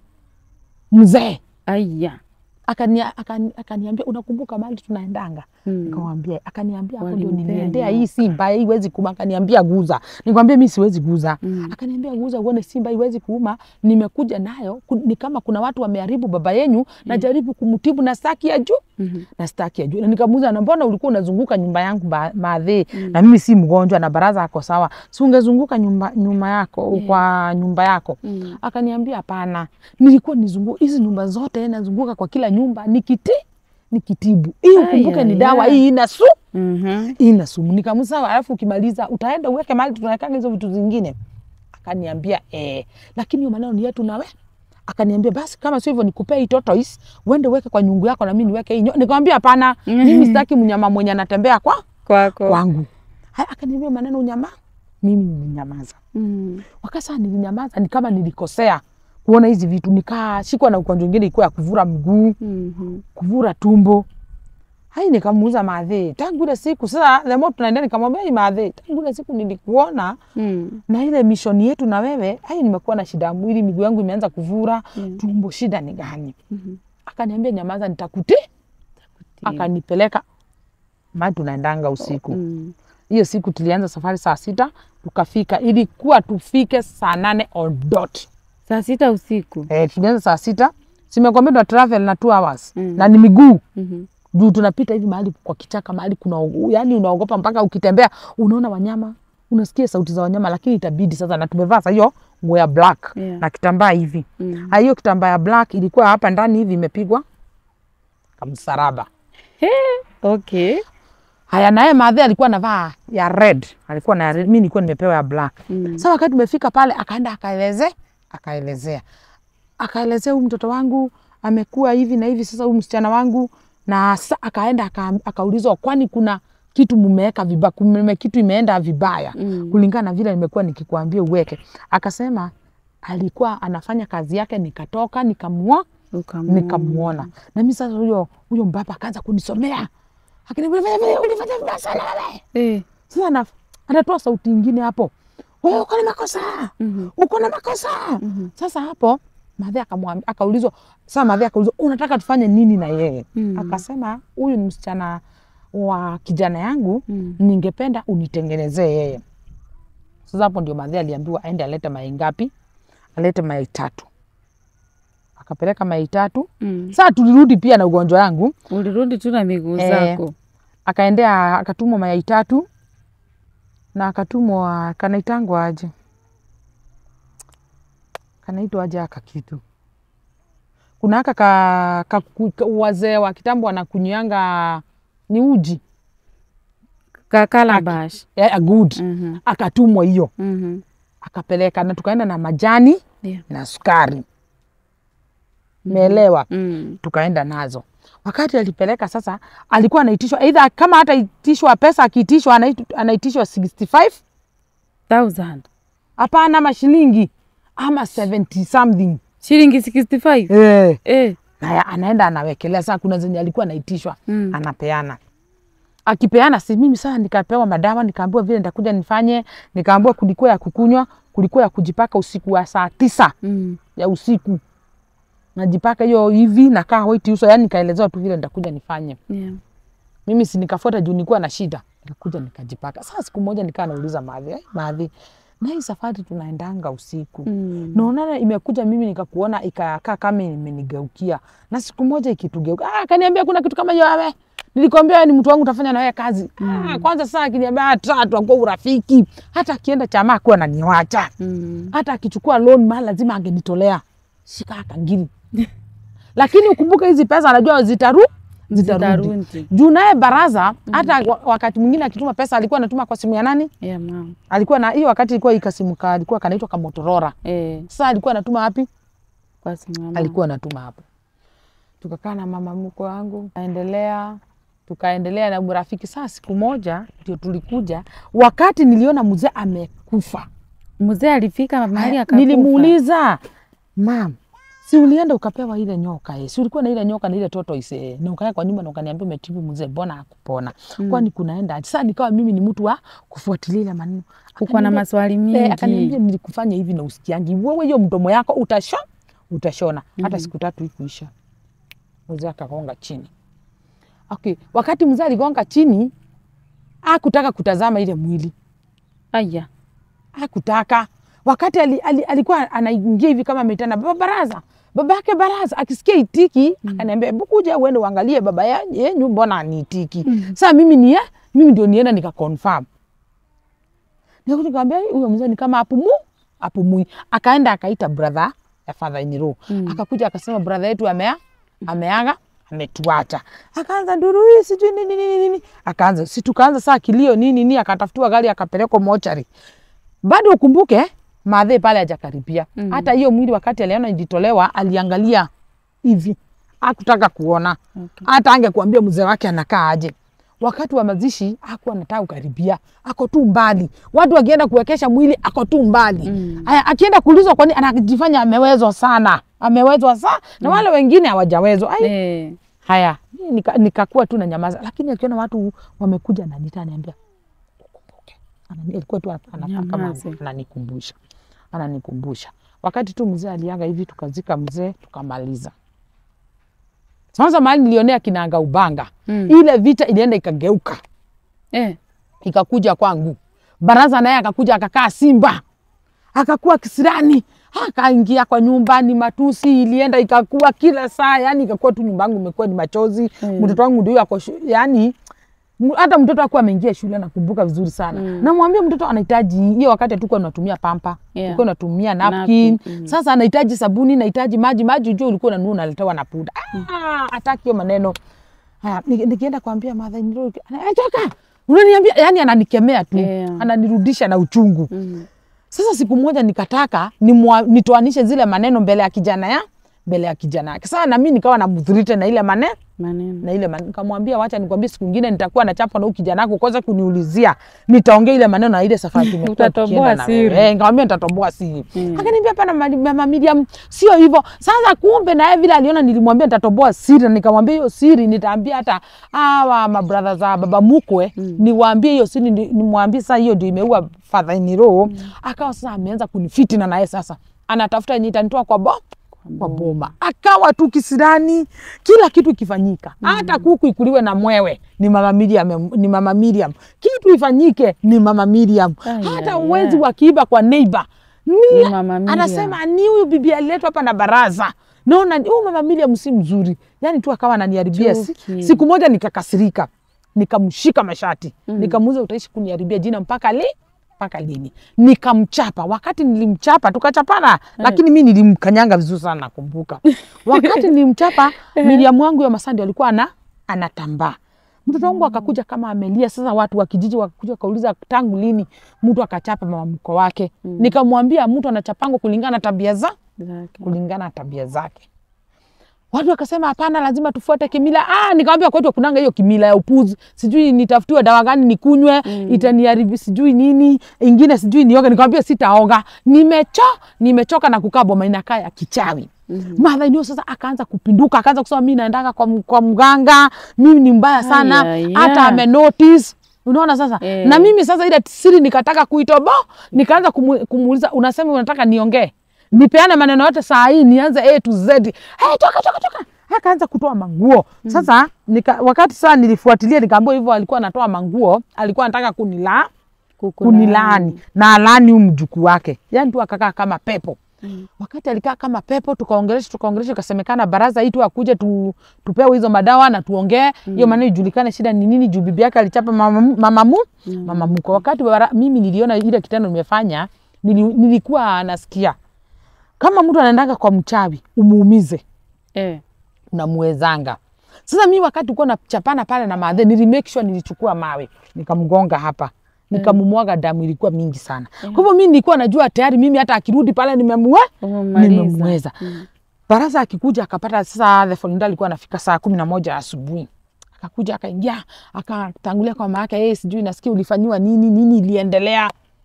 mzee Aya. akania, akani, akaniambia unakumbuka mahali tunaendanga? Mm. Nikamwambia, akaniambia hapo ndio Walimpea niliendea nyoka. hii simba hii iwezi kuuma. Akaniambia guza, nikwambia mi siwezi guza. Mm. Akaniambia guza uone simba iwezi kuuma, nimekuja nayo ku- ni kama kuna watu wameharibu baba yenyu, najaribu kumtibu na staki ya juu Mhm. na staki ya juu. Na nikamuuza, na mbona ulikuwa unazunguka nyumba yangu ba- maadhi na mimi si mgonjwa na baraza ako sawa, si ungezunguka nyumba, nyuma yako Yeah. kwa nyumba yako Mm. Akaniambia hapana, nilikuwa nizunguka hizi nyumba zote, nazunguka kwa kila nyumba nikiti nikitibu. Hii Ai, ukumbuke ni ai, dawa ai. hii ina su Mhm. hii ina sumu. Nikamusawa, alafu ukimaliza utaenda uweke mahali tunawekanga hizo vitu zingine. Akaniambia eh, lakini hiyo maneno ni yetu nawe. Akaniambia basi kama sio hivyo nikupee hii tortoise uende uweke kwa nyungu yako na mimi niweke hii. nyo-" Nikamwambia hapana, mimi sitaki mnyama mwenye anatembea kwa Kwako. kwangu. Haya, akaniambia maneno unyama, mimi nilinyamaza Mm. wakati saa nilinyamaza, ni kama nilikosea kuona hizi vitu, nikashikwa na ugonjwa ingine ilikuwa ya kuvura mguu, Mhm. kuvura tumbo. Hai, nikamuuza madhe, tangu ile siku sasa, the more tunaendelea, nikamwambia hii madhe, tangu ile siku nilikuona Mm. na ile mishoni yetu na wewe, hai, nimekuwa na shida ya mwili, miguu yangu imeanza kuvura Mm. tumbo, shida ni gani? Mhm. Akaniambia nyamaza, nitakuti. Akanipeleka mahali tunaendanga usiku Mm. hiyo siku tulianza safari saa sita tukafika, ilikuwa tufike saa nane on dot. Saa sita usiku. Eh, tulianza saa sita simekwambia tuna travel na two hours Mm. na ni miguu Mhm. juu tunapita hivi mahali kwa kichaka mahali kuna yani unaogopa mpaka ukitembea unaona wanyama unasikia sauti za wanyama lakini itabidi sasa na tumevaa sasa hiyo nguo ya black Yeah. na kitambaa hivi Mm. Ha, hiyo kitambaa ya black ilikuwa hapa ndani hivi imepigwa kamsaraba Okay. haya naye madhe alikuwa anavaa ya red alikuwa na ya red mi nilikuwa nimepewa ya black Mm. Sasa wakati tumefika pale, akaenda akaeleze akaelezea akaelezea huyu mtoto wangu amekuwa hivi na hivi, sasa huyu msichana wangu na sasa akaenda aka- akaulizwa, kwani kuna kitu mumeweka vibaya, kume kitu imeenda vibaya Mm. kulingana na vile nimekuwa nikikuambia uweke. Akasema alikuwa anafanya kazi yake, nikatoka nikamua Ukamuona. nikamuona na mimi sasa, huyo huyo mbaba akaanza kunisomea akiniambia, ulifanya vile, ulifanya vibaya sana wewe. Eh. Sasa ana- anatoa sauti ingine hapo, wewe uko na makosa Mhm. uko na makosa. Mhm. Sasa hapo Madhe akamwambia, akaulizwa sasa, Madhe akaulizwa unataka tufanye nini na yeye? Mm. Akasema huyu ni msichana wa kijana yangu Mm. ningependa unitengenezee yeye. Sasa hapo ndio madhe aliambiwa aende alete mayai ngapi? Alete mayai tatu. Akapeleka mayai tatu. Mm. Sasa tulirudi pia na ugonjwa yangu, Ulirudi tu na miguu Eh. zako. akaendea akatumwa mayai tatu na akatumwa kanaitangwa aje, kanaitwa aje aka kitu kuna aka ka, ka, ka wazee wa kitambo wanakunywanga ni uji Ka calabash. yeah, good Mhm. akatumwa hiyo Mhm. akapeleka na tukaenda na majani Yeah. na sukari meelewa Mm. tukaenda nazo wakati alipeleka sasa alikuwa anaitishwa either kama hata itishwa pesa akiitishwa anait- anaitishwa 65 Thousand. hapana ama shilingi ama 70 something Shilingi 65. eh. Eh. Haya, anaenda anawekelea. Sasa kuna zenye alikuwa anaitishwa Mm. anapeana, akipeana si mimi sasa nikapewa madawa, nikaambiwa vile nitakuja nifanye, nikaambiwa kulikuwa ya kukunywa, kulikuwa ya kujipaka usiku wa saa tisa Mm. ya usiku najipaka hiyo hivi nakaa white uso, yani nikaelezewa tu vile nitakuja nifanye. Yeah. Mimi si nikafuata juu nilikuwa na shida, nikakuja nikajipaka. Sasa siku moja nikaa nauliza Madhi, "Eh, Madhi, na hii safari tunaendanga usiku Mm. naonana imekuja mimi nikakuona ikakaa kama imenigeukia na siku moja ikitugeuka ah, kaniambia kuna kitu kama hiyo ame nilikwambia wewe ni mtu wangu utafanya na wewe kazi ah, kwanza sasa akiniambia hata tuakuwa urafiki hata akienda chama akuwa naniwacha Mm. hata akichukua loan mali lazima angenitolea shika kangili lakini ukumbuke hizi pesa anajua zitaru zitarudi Zitarudi. juu naye baraza hata wa- wakati mwingine akituma pesa alikuwa anatuma kwa simu ya nani Yeah, mama. alikuwa na hiyo wakati ilikuwa ikasimuka alikuwa kanaitwa kamotorora Eh. sasa alikuwa anatuma wapi Kwa simu ya mama. alikuwa anatuma hapo. Tukakaa na mama mkwe wangu, tukaendelea tukaendelea na urafiki. Saa siku moja ndio tulikuja, wakati niliona mzee amekufa, Mzee alifika mahali akakufa. nilimuuliza mam, si ulienda ukapewa ile nyoka eh? si ulikuwa na ile nyoka na ile toto ise na ukaenda kwa nyumba na ukaniambia umetibu mzee, mbona hakupona? Kwani kunaenda aje? Sasa nikawa mimi ni mtu wa kufuatilia ile maneno. Kuko na Akaniambia- maswali Eh, akaniambia mingi. nilikufanya hivi na usikiangi wewe, hiyo mdomo yako utasho utashona. Hata siku tatu ikuisha, mzee akagonga chini. Okay, wakati mzee aligonga chini, akutaka kutazama ile mwili, Aya. akutaka wakati ali, ali, alikuwa anaingia hivi kama ameitana baba baraza baba yake baraza akisikia itiki akaniambia hebu kuja uende uangalie baba ya- yenyu mbona aniitiki sasa mimi ni ye- mimi ndio nienda nika confirm Nikakuja nikamwambia huyo mzee ni kama apumu apumui akaenda akaita brother ya father in law akakuja akasema brother yetu amea ameaga ametuacha akaanza nduru hii sijui nini nini nini akaanza si tukaanza saa kilio nini nini akatafutiwa gari akapelekwa mochari bado ukumbuke madhe pale hajakaribia Mm. hata hiyo mwili wakati aliona ilitolewa aliangalia hivi hakutaka kuona Okay. hata angekuambia mzee wake anakaa aje wakati wa mazishi hakuwa anataka kukaribia ako tu mbali watu wakienda kuwekesha mwili ako tu mbali Mm. haya akienda kuulizwa kwani anajifanya amewezwa sana amewezwa sana na wale wengine hawajawezwa Ai, Eh. haya nika- nikakuwa tu na nyamaza lakini akiona watu wamekuja nanita aniambia ukumbuke Anani- alikuwa tu anakaa kama Nyamaze. ananikumbusha ananikumbusha wakati tu mzee aliaga hivi tukazika mzee tukamaliza sasa mahali nilionea kinaanga ubanga Mm. ile vita ilienda ikageuka Eh. ikakuja kwangu baraza naye akakuja akakaa simba akakuwa kisirani akaingia kwa nyumbani matusi ilienda ikakuwa kila saa yani ikakuwa tu nyumba yangu imekuwa ni machozi Mm. mtoto wangu ndio ako shu- yani m- hata mtoto akuwa ameingia shule nakumbuka vizuri sana Mm. namwambia mtoto anahitaji hiyo wakati hatukuwa tunatumia pampa Yeah. tulikuwa tunatumia napkin, Napkin, mm. sasa anahitaji sabuni nahitaji maji maji ujue ulikuwa unanunua unaletewa na puda ah, hataki hiyo maneno haya ni- nikienda kuambia madha toka unaniambia yani ananikemea tu Yeah. ananirudisha na uchungu Mm. sasa siku moja nikataka nimwa- nitoanishe zile maneno mbele ya kijana ya mbele ya kijana yake sasa nami nikawa namdhurite na ile maneno Maneno. na ile maneno nikamwambia wacha nikwambie siku ingine nitakuwa na chapa na huyu kijana wako kwanza kuniulizia nitaongea ile maneno na ile safari tumekuwa Utatoboa tukienda na siri. wewe. Eh, nikamwambia nitatoboa siri Mm. akaniambia pana mali- mama Miriam sio hivyo sasa kumbe naye vile aliona nilimwambia nitatoboa siri na nikamwambia hiyo siri nitaambia hata hawa mabradha za baba mkwe Mm. niwaambie hiyo siri ni- nimwambie sasa hiyo ndio imeua father in law akawa sasa ameanza kunifitina naye sasa anatafuta yenye itanitoa kwa bo kwa boma, akawa tu kisirani, kila kitu ikifanyika, hata kuku ikuliwe na mwewe ni mama Miriam, ni mama Miriam, kitu ifanyike ni mama Miriam, Ai, hata ai, uwezi ai. wakiiba kwa neighbor Ni ni mama Miriam. anasema ni huyu bibi aliletwa hapa na baraza naona huyu mama Miriam si mzuri, yani tu akawa ananiharibia. Si- Chuki. Siku moja nikakasirika, nikamshika mashati nikamuuza, utaishi kuniharibia jina mpaka li mpaka lini? Nikamchapa. Wakati nilimchapa tukachapana, lakini mi nilimkanyanga vizuri sana, nakumbuka wakati nilimchapa Miriam wangu ya Masandi alikuwa ana anatambaa mtoto wangu akakuja kama amelia. Sasa watu wa kijiji wakakuja wakauliza tangu lini mtu akachapa mama mko wake. Nikamwambia mtu anachapango kulingana na tabia za Zake. kulingana na tabia zake. Watu wakasema hapana, lazima tufuate kimila. Ah, nikamwambia kwetu kunanga hiyo kimila ya upuzi, sijui nitafutiwe dawa gani nikunywe mm. itaniharibu sijui nini ingine sijui nioge. Nikamwambia sitaoga, nimecho nimechoka na kukaa boma inakaa ya kichawi mm Madha ndio sasa akaanza kupinduka, akaanza kusema mimi naendaka kwa, m- kwa mganga, mimi ni mbaya sana, Aya, ya. hata ame notice Unaona sasa Eh. na mimi sasa ile siri nikataka kuitobo, nikaanza kumu, kumuuliza unasema unataka niongee nipeane maneno yote saa hii nianze A to Z. Hey, toka toka toka. Akaanza kutoa manguo. Sasa nika, wakati saa nilifuatilia nikaambiwa hivyo alikuwa anatoa manguo, alikuwa anataka kunila kunilaani na alaani huyu mjukuu wake, yaani tu akakaa kama pepo. Wakati alikaa kama pepo, tukaongelesha tukaongelesha, ikasemekana baraza hii tu akuje tu, tupewe hizo madawa na tuongee hiyo maneno ijulikane shida ni nini, juu bibi yake alichapa mama, mu- mama, mu, mama mko. Wakati bara, mimi niliona ile kitendo nimefanya, nili, nilikuwa nasikia kama mtu anaendanga kwa mchawi umuumize, Eh. unamwezanga. Sasa mi wakati uko nachapana pale na madhe, nili make sure nilichukua mawe nikamgonga hapa nikamumwaga damu ilikuwa mingi sana. Kwa hivyo mi nilikuwa najua tayari mimi hata akirudi pale nimemwe Umemaliza. nimemweza. Baraza akikuja akapata sasa, the following day alikuwa anafika saa kumi na moja asubuhi akakuja akaingia akatangulia kwa mama yake, yeye sijui nasikia ulifanyiwa nini nini iliendelea.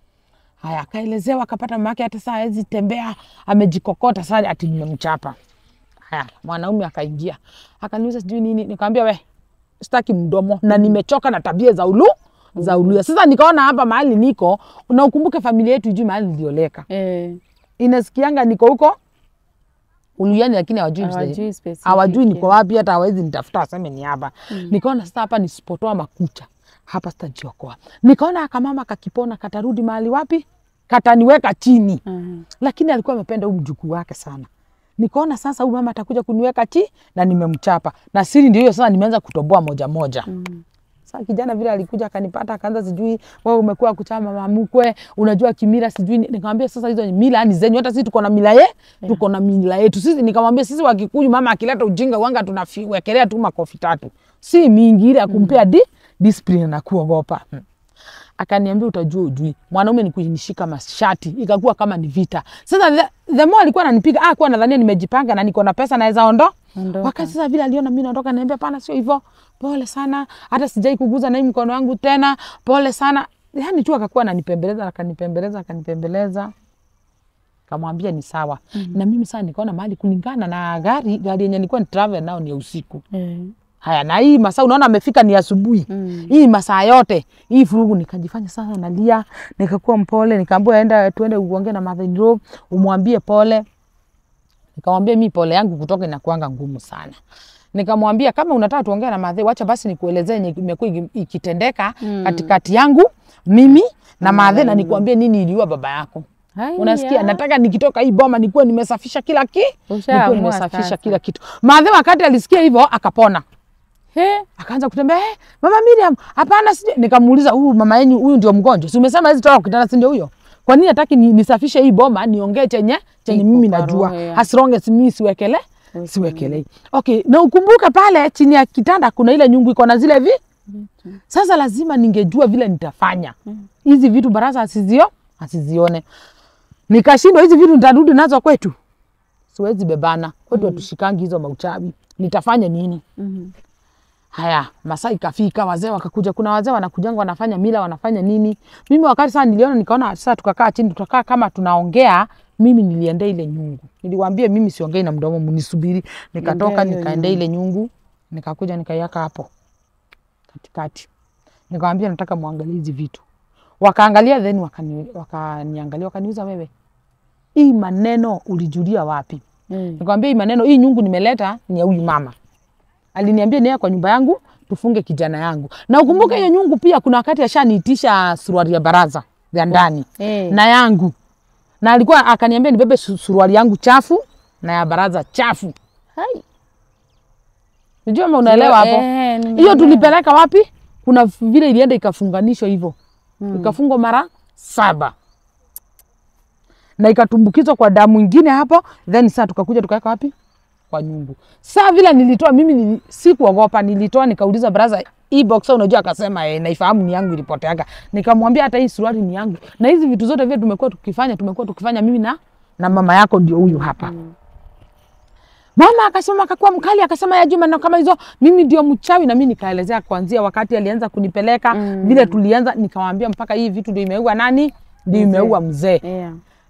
Haya, akaelezewa akapata mama yake hata saa hawezi tembea, amejikokota sasa, ati nimemchapa. Haya, mwanaume akaingia akaniuliza sijui nini, nikamwambia we, sitaki mdomo na nimechoka na tabia za ulu za uluya. Sasa nikaona hapa mahali niko, na ukumbuke familia yetu ijui mahali nilioleka, Eh. inasikianga niko huko Uluyani, lakini hawajui Hawajui msaidia. specific, hawajui niko yeah. wapi, hata hawezi nitafuta waseme ni hapa. Nikaona sasa hapa nisipotoa makucha hapa sitajiokoa. Nikaona akamama kakipona katarudi mahali wapi, kataniweka chini Mhm. lakini alikuwa amependa huyu mjukuu wake sana. Nikaona sasa huyu mama atakuja kuniweka chi na nimemchapa, na siri ndio hiyo sasa, nimeanza kutoboa moja moja. Sasa kijana vile alikuja akanipata, akaanza sijui wewe umekuwa kuchama mama mkwe, unajua kimila sijui. ni- Nikamwambia sasa hizo ni mila ni zenyu, hata sisi tuko na mila ye, tuko na mila yetu sisi. Nikamwambia sisi Wakikuyu, mama akileta ujinga wanga tunawekelea tu makofi tatu, si mingi ile ya kumpea di discipline na kuogopa. Hmm akaniambia utajua ujui. Mwanaume ni kunishika mashati, ikakuwa kama ni vita. Sasa the, the more alikuwa ananipiga, ah, kuwa nadhania nimejipanga na niko na pesa naweza ondo. Ondoka. Wakati sasa vile aliona mimi naondoka, niambia pana, sio hivyo, pole sana, hata sijai kuguza na hii mkono wangu tena, pole sana. Yani tu akakuwa ananipembeleza, akanipembeleza, akanipembeleza kamwambia ni sawa. Na mimi sasa nikaona mahali kulingana na gari gari yenye nilikuwa ni travel nao ni ya usiku. Eh. Haya, na hii masaa unaona amefika ni asubuhi Mm. hii masaa yote hii furugu, nikajifanya sasa nalia, nikakuwa mpole, nikaambiwa enda tuende uongee na Mother in law umwambie pole. Nikamwambia mi pole yangu kutoka inakuanga ngumu sana. Nikamwambia kama unataka tuongee na Mother, wacha basi nikuelezee yenye imekuwa iki- ikitendeka katikati yangu mimi na Mother, na nikuambie nini iliua baba yako. Haya. Unasikia, nataka nikitoka hii boma nikuwe nimesafisha kila ki, nikuwe Ushaamua nimesafisha sasa. kila kitu. Mother wakati alisikia hivyo akapona He. akaanza kutembea hey, mama Miriam, hapana, sije. Nikamuuliza, huyu mama yenu huyu ndio mgonjwa, si umesema hizi toka kitanda, si ndio huyo? Kwa nini hataki ni, nisafishe hii boma niongee chenye chenye Iko mimi kwa najua, roho ya- as long as mimi siwekele siwekelei. Okay, na ukumbuke pale chini ya kitanda kuna ile nyungu iko na zile vi sasa lazima ningejua vile nitafanya hizi vitu, baraza asizio asizione. Nikashindwa hizi vitu nitarudi nazo kwetu, siwezi bebana kwetu, hatushikangi hizo mauchawi. Nitafanya nini? Mhm. Haya, masaa ikafika, wazee wakakuja. Kuna wazee wanakujanga wanafanya mila, wanafanya nini. Mimi wakati sasa niliona, nikaona sasa tukakaa chini, tutakaa kama tunaongea. Mimi niliendea ile nyungu, niliwaambia mimi siongei na mdomo, mnisubiri. Nikatoka Endea hiyo nikaendea ile nyungu, nikakuja nikaiweka hapo katikati, nikamwambia nataka muangalie hizi vitu. Wakaangalia then wakani, wakaniangalia wakaniuza, wewe hii maneno ulijulia wapi? Mm. Nikamwambia hii maneno, hii nyungu nimeleta ni ya huyu mama. Aliniambia niye kwa nyumba yangu tufunge kijana yangu. Na ukumbuke hiyo nyungu pia kuna wakati ashaniitisha suruali ya baraza ya ndani Eh. na yangu. Na alikuwa akaniambia nibebe su- suruali yangu chafu na ya baraza chafu. Hai. Unajua kama unaelewa hapo? Eh, nimeelewa. Hiyo tulipeleka wapi? Kuna vile ilienda ikafunganishwa hivyo. Ikafungwa mara saba. Na ikatumbukizwa kwa damu ingine hapo, then sasa tukakuja tukaweka wapi? Kwa nyungu. Saa vile nilitoa mimi nili, sikuogopa, nilitoa nikauliza brother, hii boxer unajua, akasema eh, naifahamu ni yangu ilipoteaga. Nikamwambia hata hii suruali ni yangu. Na hizi vitu zote vile tumekuwa tukifanya, tumekuwa tukifanya mimi na na mama yako ndio huyu hapa. Mama akasema akakuwa mkali akasema ya Juma na kama hizo mimi ndio mchawi na mimi nikaelezea kuanzia wakati alianza kunipeleka vile tulianza nikamwambia mpaka hii vitu ndio imeua nani? Ndio imeua mzee. Yeah.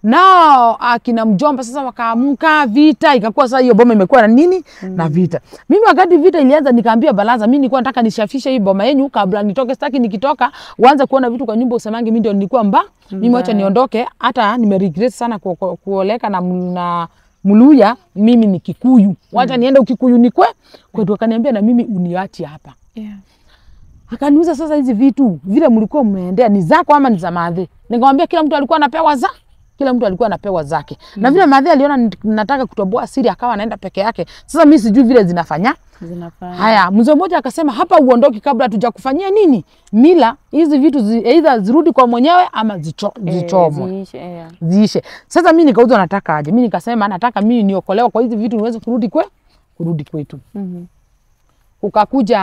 Nao akina mjomba sasa wakaamka, vita ikakuwa sasa, hiyo boma imekuwa na nini na vita. Mimi wakati vita ilianza, nikaambia baraza, mimi nilikuwa nataka nishafishe hii boma yenu kabla nitoke, sitaki nikitoka uanze kuona vitu kwa nyumba usemange mimi ndio nilikuwa mba mimi, wacha niondoke. Hata nime regret sana ku, ku, kuoleka na, na Mluya, mimi ni Kikuyu, wacha niende Ukikuyu nikwe kwetu. Akaniambia na mimi uniachi hapa Yeah. Akaniuza sasa, hizi vitu vile mlikuwa mmeendea ni zako ama ni za madhe? Nikamwambia kila mtu alikuwa anapewa za kila mtu alikuwa anapewa zake mm. na vile madhe aliona nit- nataka kutoboa siri, akawa anaenda peke yake. Sasa mimi sijui vile zinafanya Zinafanya. haya. Mzee mmoja akasema hapa uondoki kabla hatujakufanyia nini mila. Hizi vitu zi, either zirudi kwa mwenyewe ama zicho, Eh, zichomwe ziishe, yeah. ziishe. Sasa mimi nikauzwa, nataka aje? Mimi nikasema nataka mimi niokolewa kwa hizi vitu niweze kurudi kwe kurudi kwetu Mhm. kukakuja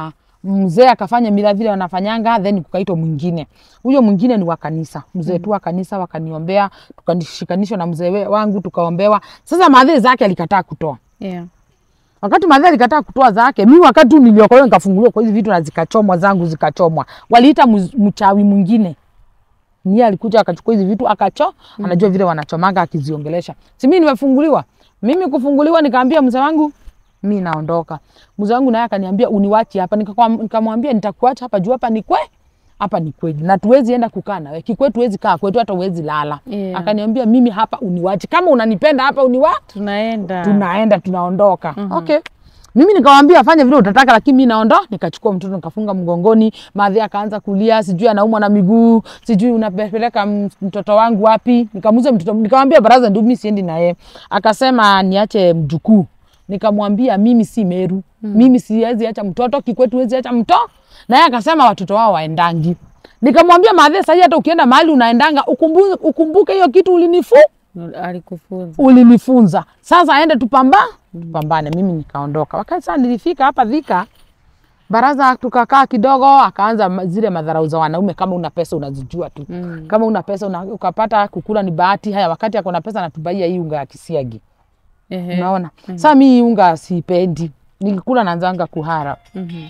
mzee akafanya mila vile wanafanyanga, then kukaitwa mwingine. Huyo mwingine ni wa kanisa, mzee tu wa kanisa, wakaniombea, tukashikanishwa na mzee we- wangu tukaombewa. Sasa madhe zake alikataa kutoa. Yeah. Wakati madhe alikataa kutoa zake, mimi wakati tu niliokolewa nikafunguliwa kwa hizi vitu na zikachomwa zangu zikachomwa. Waliita mz- mchawi mwingine. Niye alikuja akachukua hizi vitu akacho, anajua vile wanachomanga akiziongelesha. Si mimi nimefunguliwa. Mimi kufunguliwa nikaambia mzee wangu mi naondoka. Mzee wangu naye akaniambia uniwachi hapa. Nikakwa- Nikamwambia nitakuacha hapa juu hapa ni kwe hapa ni kweli na tuwezi enda kukaa nawe kikwetu, huwezi kaa kwetu, hata uwezi lala. Yeah. Akaniambia mimi hapa uniwachi, kama unanipenda hapa uniwa Tunaenda. tunaenda tunaondoka. Okay. Mimi nikamwambia afanye vile utataka, lakini mimi naondoa. Nikachukua mtoto nikafunga mgongoni, madhe akaanza kulia, sijui anaumwa na miguu, sijui unapeleka m- mtoto wangu wapi. Nikamuuza mtoto, nikamwambia baraza, ndio mimi siendi naye. Akasema niache mjukuu. Nikamwambia mimi si Meru, mimi siwezi acha mtoto Kikwetu, huwezi acha mtoto. Naye akasema watoto wao waendangi. Nikamwambia madhe, sasa hata ukienda mahali unaendanga ukumbuke, ukumbuke hiyo kitu ulinifu Alikufunza. ulinifunza sasa, aende tupamba tupambane. Mimi nikaondoka. Wakati sasa nilifika hapa Thika baraza, tukakaa kidogo, akaanza ma- zile madharau za wanaume, kama una pesa unazijua tu Mm. kama una pesa una, ukapata kukula ni bahati. Haya, wakati ako na pesa anatubaia hii unga ya kisiagi, Ehe. unaona sasa. Mi hii unga sipendi, nikikula nanzanga kuhara. Mhm.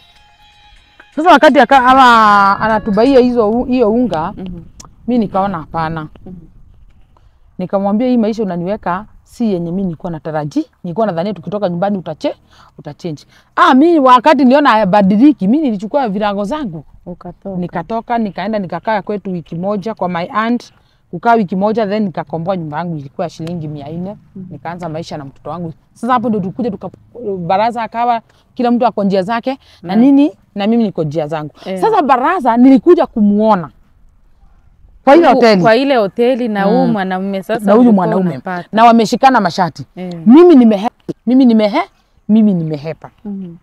Sasa wakati aka, ama anatubaia hizo u- hiyo unga Mhm. mi nikaona hapana. Nikamwambia hii maisha unaniweka si yenye mi nilikuwa nataraji. Nilikuwa nadhania tukitoka nyumbani utache utachange. Ah, mi wakati niliona hayabadiliki, mi nilichukua virago zangu Ukatoka. nikatoka nikaenda nikakaa kwetu wiki moja kwa my aunt, kukaa wiki moja then nikakomboa nyumba yangu ilikuwa shilingi mia nne nikaanza maisha na mtoto wangu. Sasa hapo ndio tukuja tuka baraza akawa kila mtu ako njia zake na nini na mimi niko njia zangu. Eh. Sasa baraza nilikuja kumuona kwa ile Huku- hoteli Kwa ile hoteli na huyu mwanamume sasa. na huyu ulikuwa mwanaume unapata. na wameshikana mashati Eh. mimi nimehepa mimi nimehe mimi nimehepa Mhm.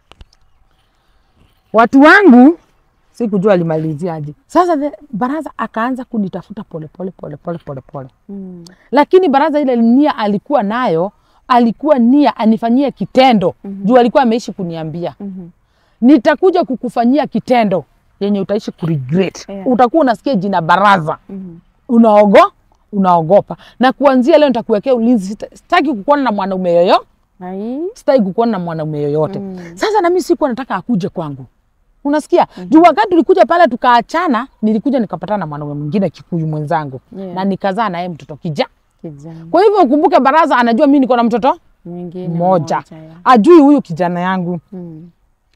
watu wangu sikujua alimaliziaje sasa the, baraza akaanza kunitafuta polepole polepole polepole Mm. lakini baraza ile nia alikuwa nayo alikuwa nia anifanyie kitendo juu alikuwa ameishi kuniambia Mhm. nitakuja kukufanyia kitendo yenye utaishi kuregret Yeah. utakuwa unasikia jina baraza Mhm. unaogo unaogopa na kuanzia leo nitakuwekea ulinzi Sita- sitaki kukuona na mwanaume yoyo Ai. sitaki kukuona na mwanaume yoyote Mm. sasa na mimi sikuwa nataka akuje kwangu unasikia juu wakati tulikuja pale tukaachana nilikuja nikapatana na mwanaume mwingine kikuyu mwenzangu Yeah. na nikazaa naye mtoto kija Kijana. kwa hivyo ukumbuke baraza anajua mimi niko na mtoto Mwingine mmoja ya. ajui huyu kijana yangu Mm.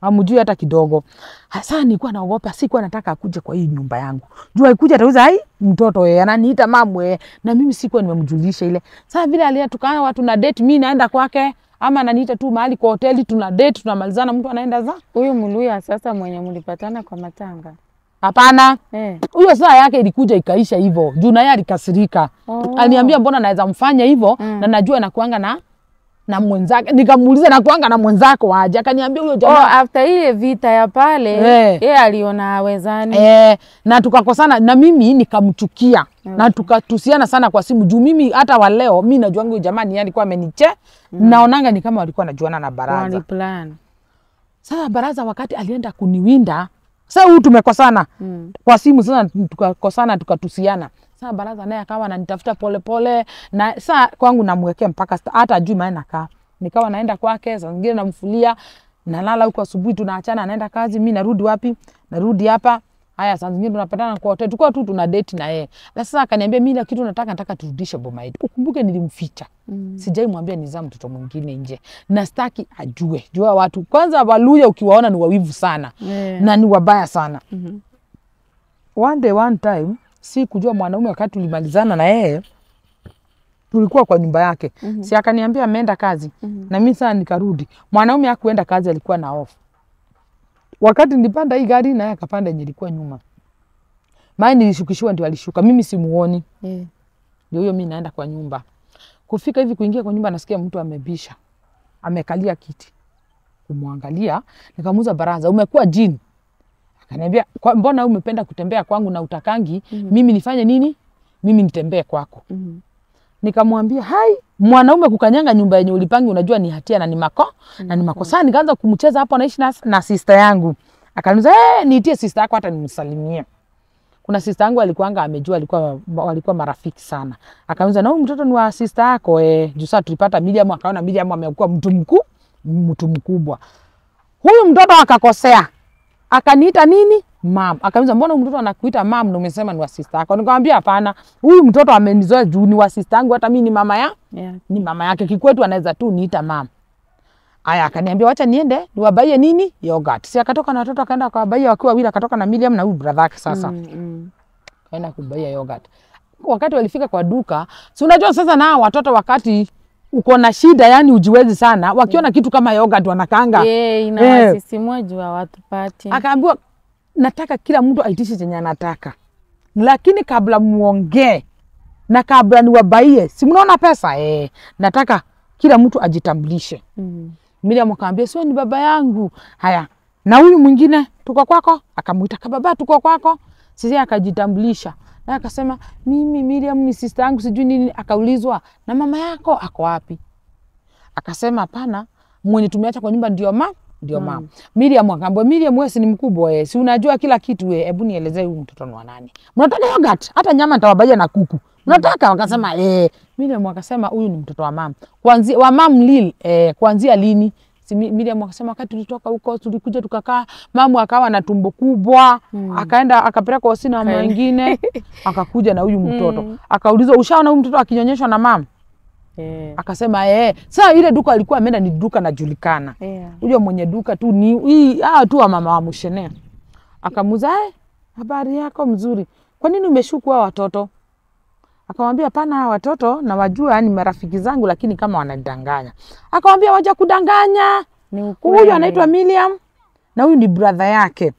amjui hata kidogo. Hasa nilikuwa naogopa, sikuwa nataka akuje kwa hii nyumba yangu. Jua ikuja atauza ai mtoto yeye ananiita mamwe na mimi sikuwa nimemjulisha ile. Sasa vile alia tukana watu na date mimi naenda kwake ama ananiita tu mahali kwa hoteli tuna date tunamalizana mtu anaenda za. Huyu Mluya sasa mwenye mlipatana kwa matanga Hapana. eh. Huyo saa yake ilikuja ikaisha hivyo. Juu naye alikasirika. Oh. Aliniambia mbona naweza mfanya hivyo Mm. na najua nakuanga na na mwenzake. Nikamuuliza nakuanga na mwenzako aje? Akaniambia huyo Oh, jamaa after ile vita ya pale Eh. yeye aliona hawezani Eh, na tukakosana na mimi nikamchukia na tukatusiana sana kwa simu juu mimi hata wa leo mi najuanga huyu jamaa ni yeye alikuwa ameniche naonanga ni kama walikuwa najuana na baraza. waliplan Sasa baraza wakati alienda kuniwinda, sasa huyu tumekosana mm. kwa simu sasa tukakosana tukatusiana. Sasa baraza naye akawa ananitafuta polepole na saa kwangu namwekea mpaka sta- hata ajui mahali nakaa. Nikawa naenda kwake, saa zingine namfulia, nalala huko asubuhi tunaachana, anaenda kazi, mi narudi wapi? Narudi hapa. Haya, saa zingine tunapatana kwa hoteli, tulikuwa tu tuna date na yeye. Na sasa akaniambia mimi ile kitu nataka nataka turudishe boma yetu. Ukumbuke nilimficha. Mm. Sijai mwambia nizaa mtoto mwingine nje. Na staki ajue. Jua watu kwanza Waluya ukiwaona ni wawivu sana yeah. na ni wabaya sana Mhm. one day one time si kujua mwanaume wakati tulimalizana na yeye tulikuwa kwa nyumba yake Mhm. si akaniambia ameenda kazi Mhm. na mimi sana nikarudi mwanaume akuenda kazi alikuwa na off wakati nilipanda hii gari naye akapanda yenye ilikuwa nyuma maana nilishukishiwa ndio alishuka mimi simuoni yeah. ndio huyo mi naenda kwa nyumba kufika hivi kuingia kwa nyumba nasikia mtu amebisha amekalia kiti kumwangalia nikamuuza baraza umekuwa jini akaniambia "Kwa- mbona wewe umependa kutembea kwangu na utakangi mimi nifanye nini mimi nitembee kwako Mhm. nikamwambia hai mwanaume kukanyanga nyumba yenye ulipangi unajua ni hatia na ni mako na ni makosa nikaanza kumcheza hapo anaishi na, na sister yangu akaniuliza hey, niitie sister yako hata nimsalimie kuna sister yangu alikuanga amejua alikuwa walikuwa marafiki sana akaniuliza na huyu mtoto ni wa sister yako eh juu sasa tulipata Miriam akaona Miriam amekuwa mtu mkuu mtu mkubwa huyu mtoto akakosea akaniita nini mam akaniuliza mbona huyu mtoto anakuita mam na umesema ni wa sister yako nikamwambia hapana huyu mtoto amenizoea juu ni wa sister yangu hata mimi ni mama ya Yeah. ni mama yake kikwetu anaweza tu niita mam aya akaniambia wacha niende niwabaie nini yogurt si akatoka na watoto akaenda akawabaia wakiwa wawili akatoka na Miriam na huyu brother yake sasa Mm, mm. kaenda kubaia yogurt. Wakati walifika kwa duka, si unajua sasa na hawa watoto wakati uko na shida, yani ujiwezi sana, wakiona kitu kama yogurt wanakaanga. Yeah, inawasisimua juu hawatupati. Akaambiwa nataka kila mtu aitishe chenye anataka, lakini kabla muongee na kabla niwabaie, si mnaona pesa eh, nataka kila mtu ajitambulishe. Mm. Miriam akamwambia sio, ni baba yangu. Haya, na huyu mwingine tuko kwako? Akamuita kababa, tuko kwako. Sisi akajitambulisha na akasema mimi Miriam ni sister yangu sijui nini. Akaulizwa na mama yako ako wapi? Akasema hapana, mwenye tumeacha kwa nyumba ndio ma ndio Mm. mama. Miriam akaambia Miriam, wewe si ni mkubwa wewe, si unajua kila kitu wewe, hebu nielezee huyu mtoto ni wa nani? Mnataka yogurt? Hata nyama nitawabaia na kuku. Mnataka? Wakasema eh. Miriam akasema huyu ni mtoto wa mama. Kuanzia wa mam Lil eh, kuanzia lini? Si Mi- Miriam akasema wakati tulitoka huko tulikuja tukakaa, mamu akawa na tumbo kubwa, Mm. akaenda akapeleka hosini na mama Kaenda. wengine, akakuja na huyu mtoto. Mm. Akaulizwa ushaona huyu mtoto akinyonyeshwa na mama? Yeah. Akasema eh. Sasa ile duka alikuwa ameenda ni duka najulikana Yeah. huyo mwenye duka tu ni hii hawa tu wa mama wa Mushene. Akamuuza, "Eh, habari yako mzuri, kwa nini umeshuku hao watoto? Akamwambia hapana, hawa watoto na wajua ni marafiki zangu, lakini kama wanadanganya. Akamwambia waja kudanganya, Ni ukweli. huyu anaitwa Miriam na huyu ni brother yake.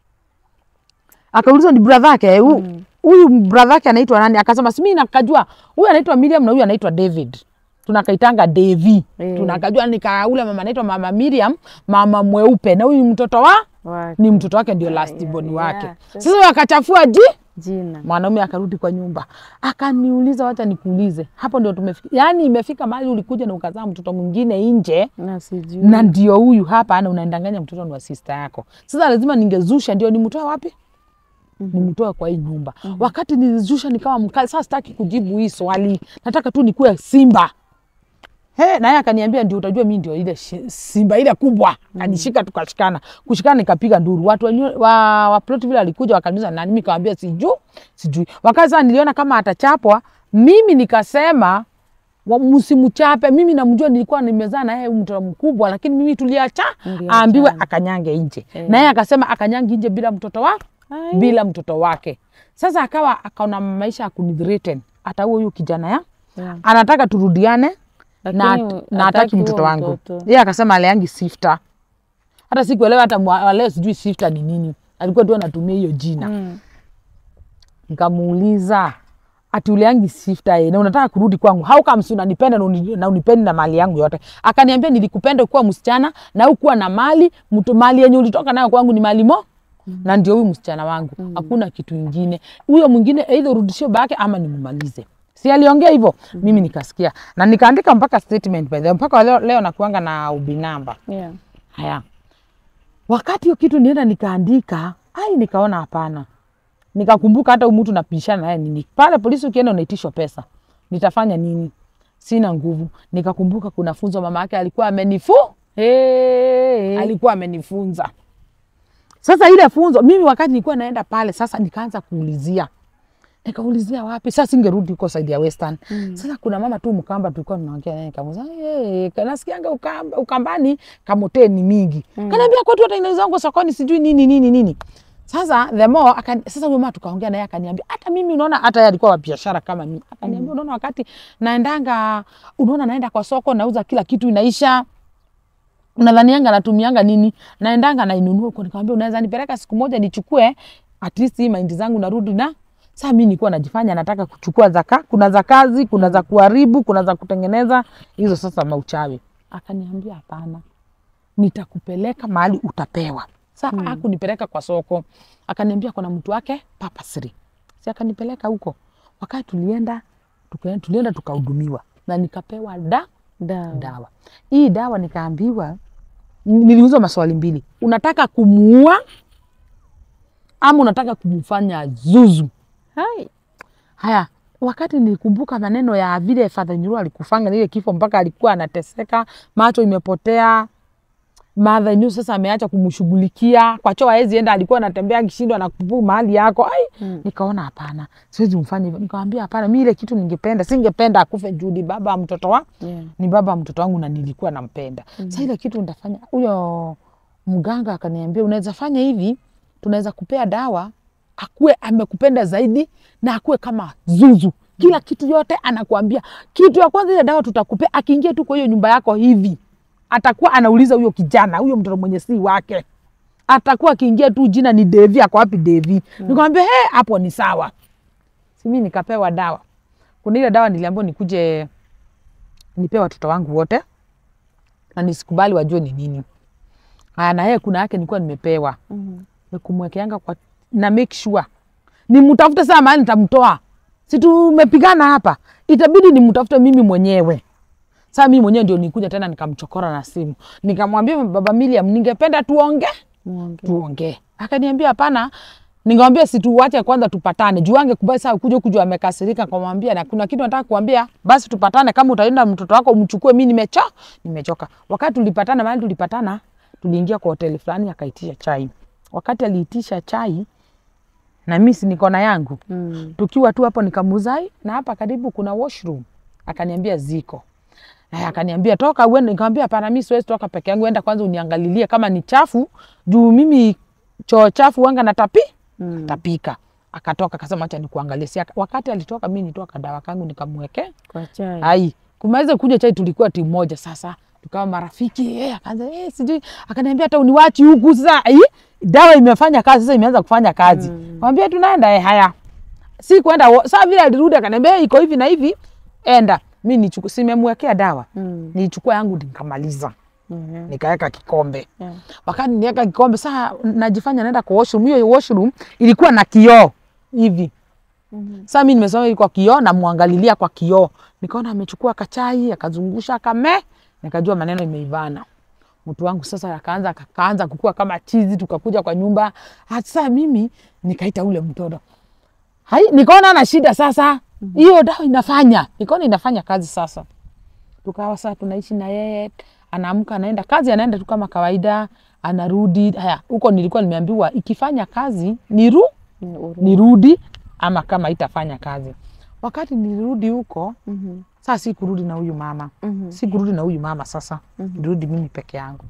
Akaulizwa ni brother yake hu- Mm. huyu brother yake anaitwa nani? Akasema si mimi nakajua, huyu anaitwa Miriam na huyu anaitwa David tunakaitanga Devi Eh. tunakajua nika ule mama anaitwa mama Miriam, mama mweupe, na huyu mtoto wa Wake. ni mtoto wake ndio Ah, last yeah, born yeah. wake. Sasa- Sasa wakachafua ji Jina. mwanaume akarudi kwa nyumba akaniuliza, wacha nikuulize, hapo ndio tumefika. Yani imefika mahali ulikuja na ukazaa mtoto mwingine nje Na sijui. na ndio huyu hapa, ana unandanganya mtoto ni wa sister yako. Sasa lazima ningezusha, ndio nimtoe wapi? Nimtoe kwa hii nyumba. Wakati nilizusha nikawa mkali. Sasa sitaki kujibu hii swali, nataka tu nikuwe simba. He, naye akaniambia ndio utajua mimi ndio ile shi- simba ile kubwa. Anishika tukashikana. Kushikana nikapiga nduru. Watu wenye- wa, wa plot vile alikuja wakaniuliza nani, mimi nikamwambia sijui, sijui. Wakati sasa niliona kama atachapwa, mimi nikasema wa- msimchape. Mimi namjua, nilikuwa nimezaa na yeye huyu mtoto mkubwa, lakini mimi tuliacha Mliachana. aambiwe akanyange nje Eh. na yeye akasema akanyange nje bila mtoto wa Ai. bila mtoto wake. Sasa akawa akaona maisha ya kunithreaten hata huyo huyu kijana ya Yeah. anataka turudiane na, Lakini na hataki hataki mtoto huo wangu. mtoto. Yeye akasema aleangi sifta. Hata sikuelewa hata mwa- wa leo sijui sifta ni nini. Alikuwa tu anatumia hiyo jina. Mm. Nikamuuliza ati uliangi sifta ye, na unataka kurudi kwangu, how comes unanipenda na uni- na unipendi na mali yangu yote? Akaniambia nilikupenda kuwa msichana na ukuwa na mali mtu, mali yenye ulitoka nayo kwangu ni mali mo na ndio huyu msichana wangu, hakuna kitu ingine. Huyo mwingine aidha urudishie bake ama nimumalize. Si aliongea hivyo, mimi nikasikia na nikaandika mpaka statement by the way. mpaka leo, leo nakuanga na ubinamba Yeah. Haya, wakati hiyo kitu nienda nikaandika, ai, nikaona hapana, nikakumbuka hata huyu mtu napishana naye nini pale polisi, ukienda unaitishwa pesa, nitafanya nini? Sina nguvu. Nikakumbuka kuna funzo mama yake alikuwa amenifu Hey. alikuwa amenifunza. Sasa ile funzo mimi wakati nilikuwa naenda pale, sasa nikaanza kuulizia nikaulizia wapi sasa, singerudi huko side ya Western. Mm. Sasa kuna mama tu Mkamba tulikuwa tunaongea naye, nikamuuliza hey, kanasikianga ukamba, Ukambani kamote ni mingi mm. Kaniambia kwetu hata inauzwa sokoni sijui nini nini nini. Sasa the more akan, sasa huyo mama tukaongea naye akaniambia hata mimi unaona, hata yeye alikuwa wa biashara kama mimi, akaniambia mm. unaona, wakati naendanga, unaona naenda kwa soko nauza kila kitu inaisha unadhanianga natumianga nini? Naendanga nainunua huko. Nikamwambia unaweza nipeleka siku moja nichukue at least hii mahindi zangu narudi na sasa mimi nilikuwa najifanya nataka kuchukua zaka, kuna za kazi, kuna za kuharibu, kuna za kutengeneza hizo sasa mauchawi. Akaniambia hapana, nitakupeleka mahali utapewa. Sasa hmm. akunipeleka kwa soko, akaniambia kuna mtu wake papasri, si akanipeleka huko. Wakati tulienda tuka, tulienda tukahudumiwa na nikapewa da Dawa. dawa. Hii dawa nikaambiwa, niliulizwa maswali mbili, unataka kumuua ama unataka kumfanya zuzu? Hai. Haya, wakati nilikumbuka maneno ya vile Father Nyuru alikufanga ile kifo mpaka alikuwa anateseka, macho imepotea. Mother Nyuru sasa ameacha kumshughulikia kwa choo, hawezi enda, alikuwa anatembea akishindwa na kupu mahali yako. Ai, Mm. nikaona hapana, siwezi mfanya hivyo. Nikamwambia hapana, mimi ile kitu ningependa, singependa akufe Judi, baba wa mtoto wa Yeah. ni baba wa mtoto wangu na nilikuwa nampenda. Mm. Sasa ile kitu nitafanya, huyo mganga akaniambia unaweza fanya hivi, tunaweza kupea dawa akuwe amekupenda zaidi na akuwe kama zuzu kila kitu yote anakuambia. Kitu ya kwanza ile dawa tutakupea, akiingia tu kwa hiyo nyumba yako hivi, atakuwa anauliza huyo kijana, huyo mtoto mwenye si wake, atakuwa akiingia tu jina ni Devi, ako wapi Devi? Mm. Nikamwambia he, hapo ni sawa. Si mimi nikapewa dawa. Kuna ile dawa niliambiwa nikuje nipe watoto wangu wote na nisikubali wajue ni nini. Aya, na yeye kuna yake nilikuwa nimepewa Mhm. ni kumwekeanga kwa na make sure nimtafute saa mahali nitamtoa, si tumepigana hapa, itabidi nimtafute mimi mwenyewe. Saa mimi mwenyewe ndio nikuja tena nikamchokora na simu, nikamwambia baba Miriam, ningependa tuonge Muongee. tuongee. Akaniambia hapana. Nikamwambia si tuwache kwanza tupatane. Juu angekubali saa kuja kuja amekasirika kumwambia na kuna kitu nataka kuambia, basi tupatane kama utaenda mtoto wako umchukue, mimi nimecho nimechoka. Wakati tulipatana mahali tulipatana, tuliingia kwa hoteli fulani akaitisha chai. Wakati aliitisha chai na mimi si niko na yangu. Mm. Tukiwa tu hapo nikamuuzai na hapa karibu kuna washroom. Akaniambia ziko. Aya, akaniambia toka uende. Nikamwambia hapana, mimi siwezi toka peke yangu, enda kwanza uniangalilie kama ni chafu, juu mimi choo chafu wanga natapi Mm. tapika. Akatoka akasema acha nikuangalie. Si aka- wakati alitoka mimi nitoka dawa kangu nikamwekea. Kwa chai. Ai, kumaliza kunywa chai tulikuwa timu moja sasa. Tukawa marafiki. Eh, akaanza eh, sijui akaniambia hata uniwachi huku sasa. Ai, dawa imefanya kazi sasa imeanza kufanya kazi. Mm. Mwambie tunaenda eh, haya. Si kwenda wo- saa vile alirudi akaniambia "Eh, iko hivi na hivi. Enda. Mimi nichukue simemwekea dawa. Mm. Nichukua yangu nikamaliza. Mhm. Nikaweka kikombe Yeah. wakati niweka kikombe saa najifanya naenda kwa washroom. Hiyo washroom ilikuwa na kioo hivi. Mhm. Sasa mimi nimesoma ilikuwa kioo, namwangalilia kwa kioo, nikaona amechukua kachai akazungusha kame, nikajua maneno imeivana. Mtu wangu sasa akaanza akaanza kukua kama chizi, tukakuja kwa nyumba. Sasa mimi nikaita ule mtoto hai, nikaona ana shida sasa, hiyo dawa inafanya, nikaona inafanya kazi sasa tukawa sasa tunaishi na yeye, anaamka anaenda kazi, anaenda tu kama kawaida, anarudi. Haya, huko nilikuwa nimeambiwa ikifanya kazi niru Ni uru- nirudi, ama kama itafanya kazi. Wakati nilirudi huko Mhm. Sasa si kurudi na huyu mama Mhm. si kurudi na huyu mama sasa, nirudi mimi peke yangu.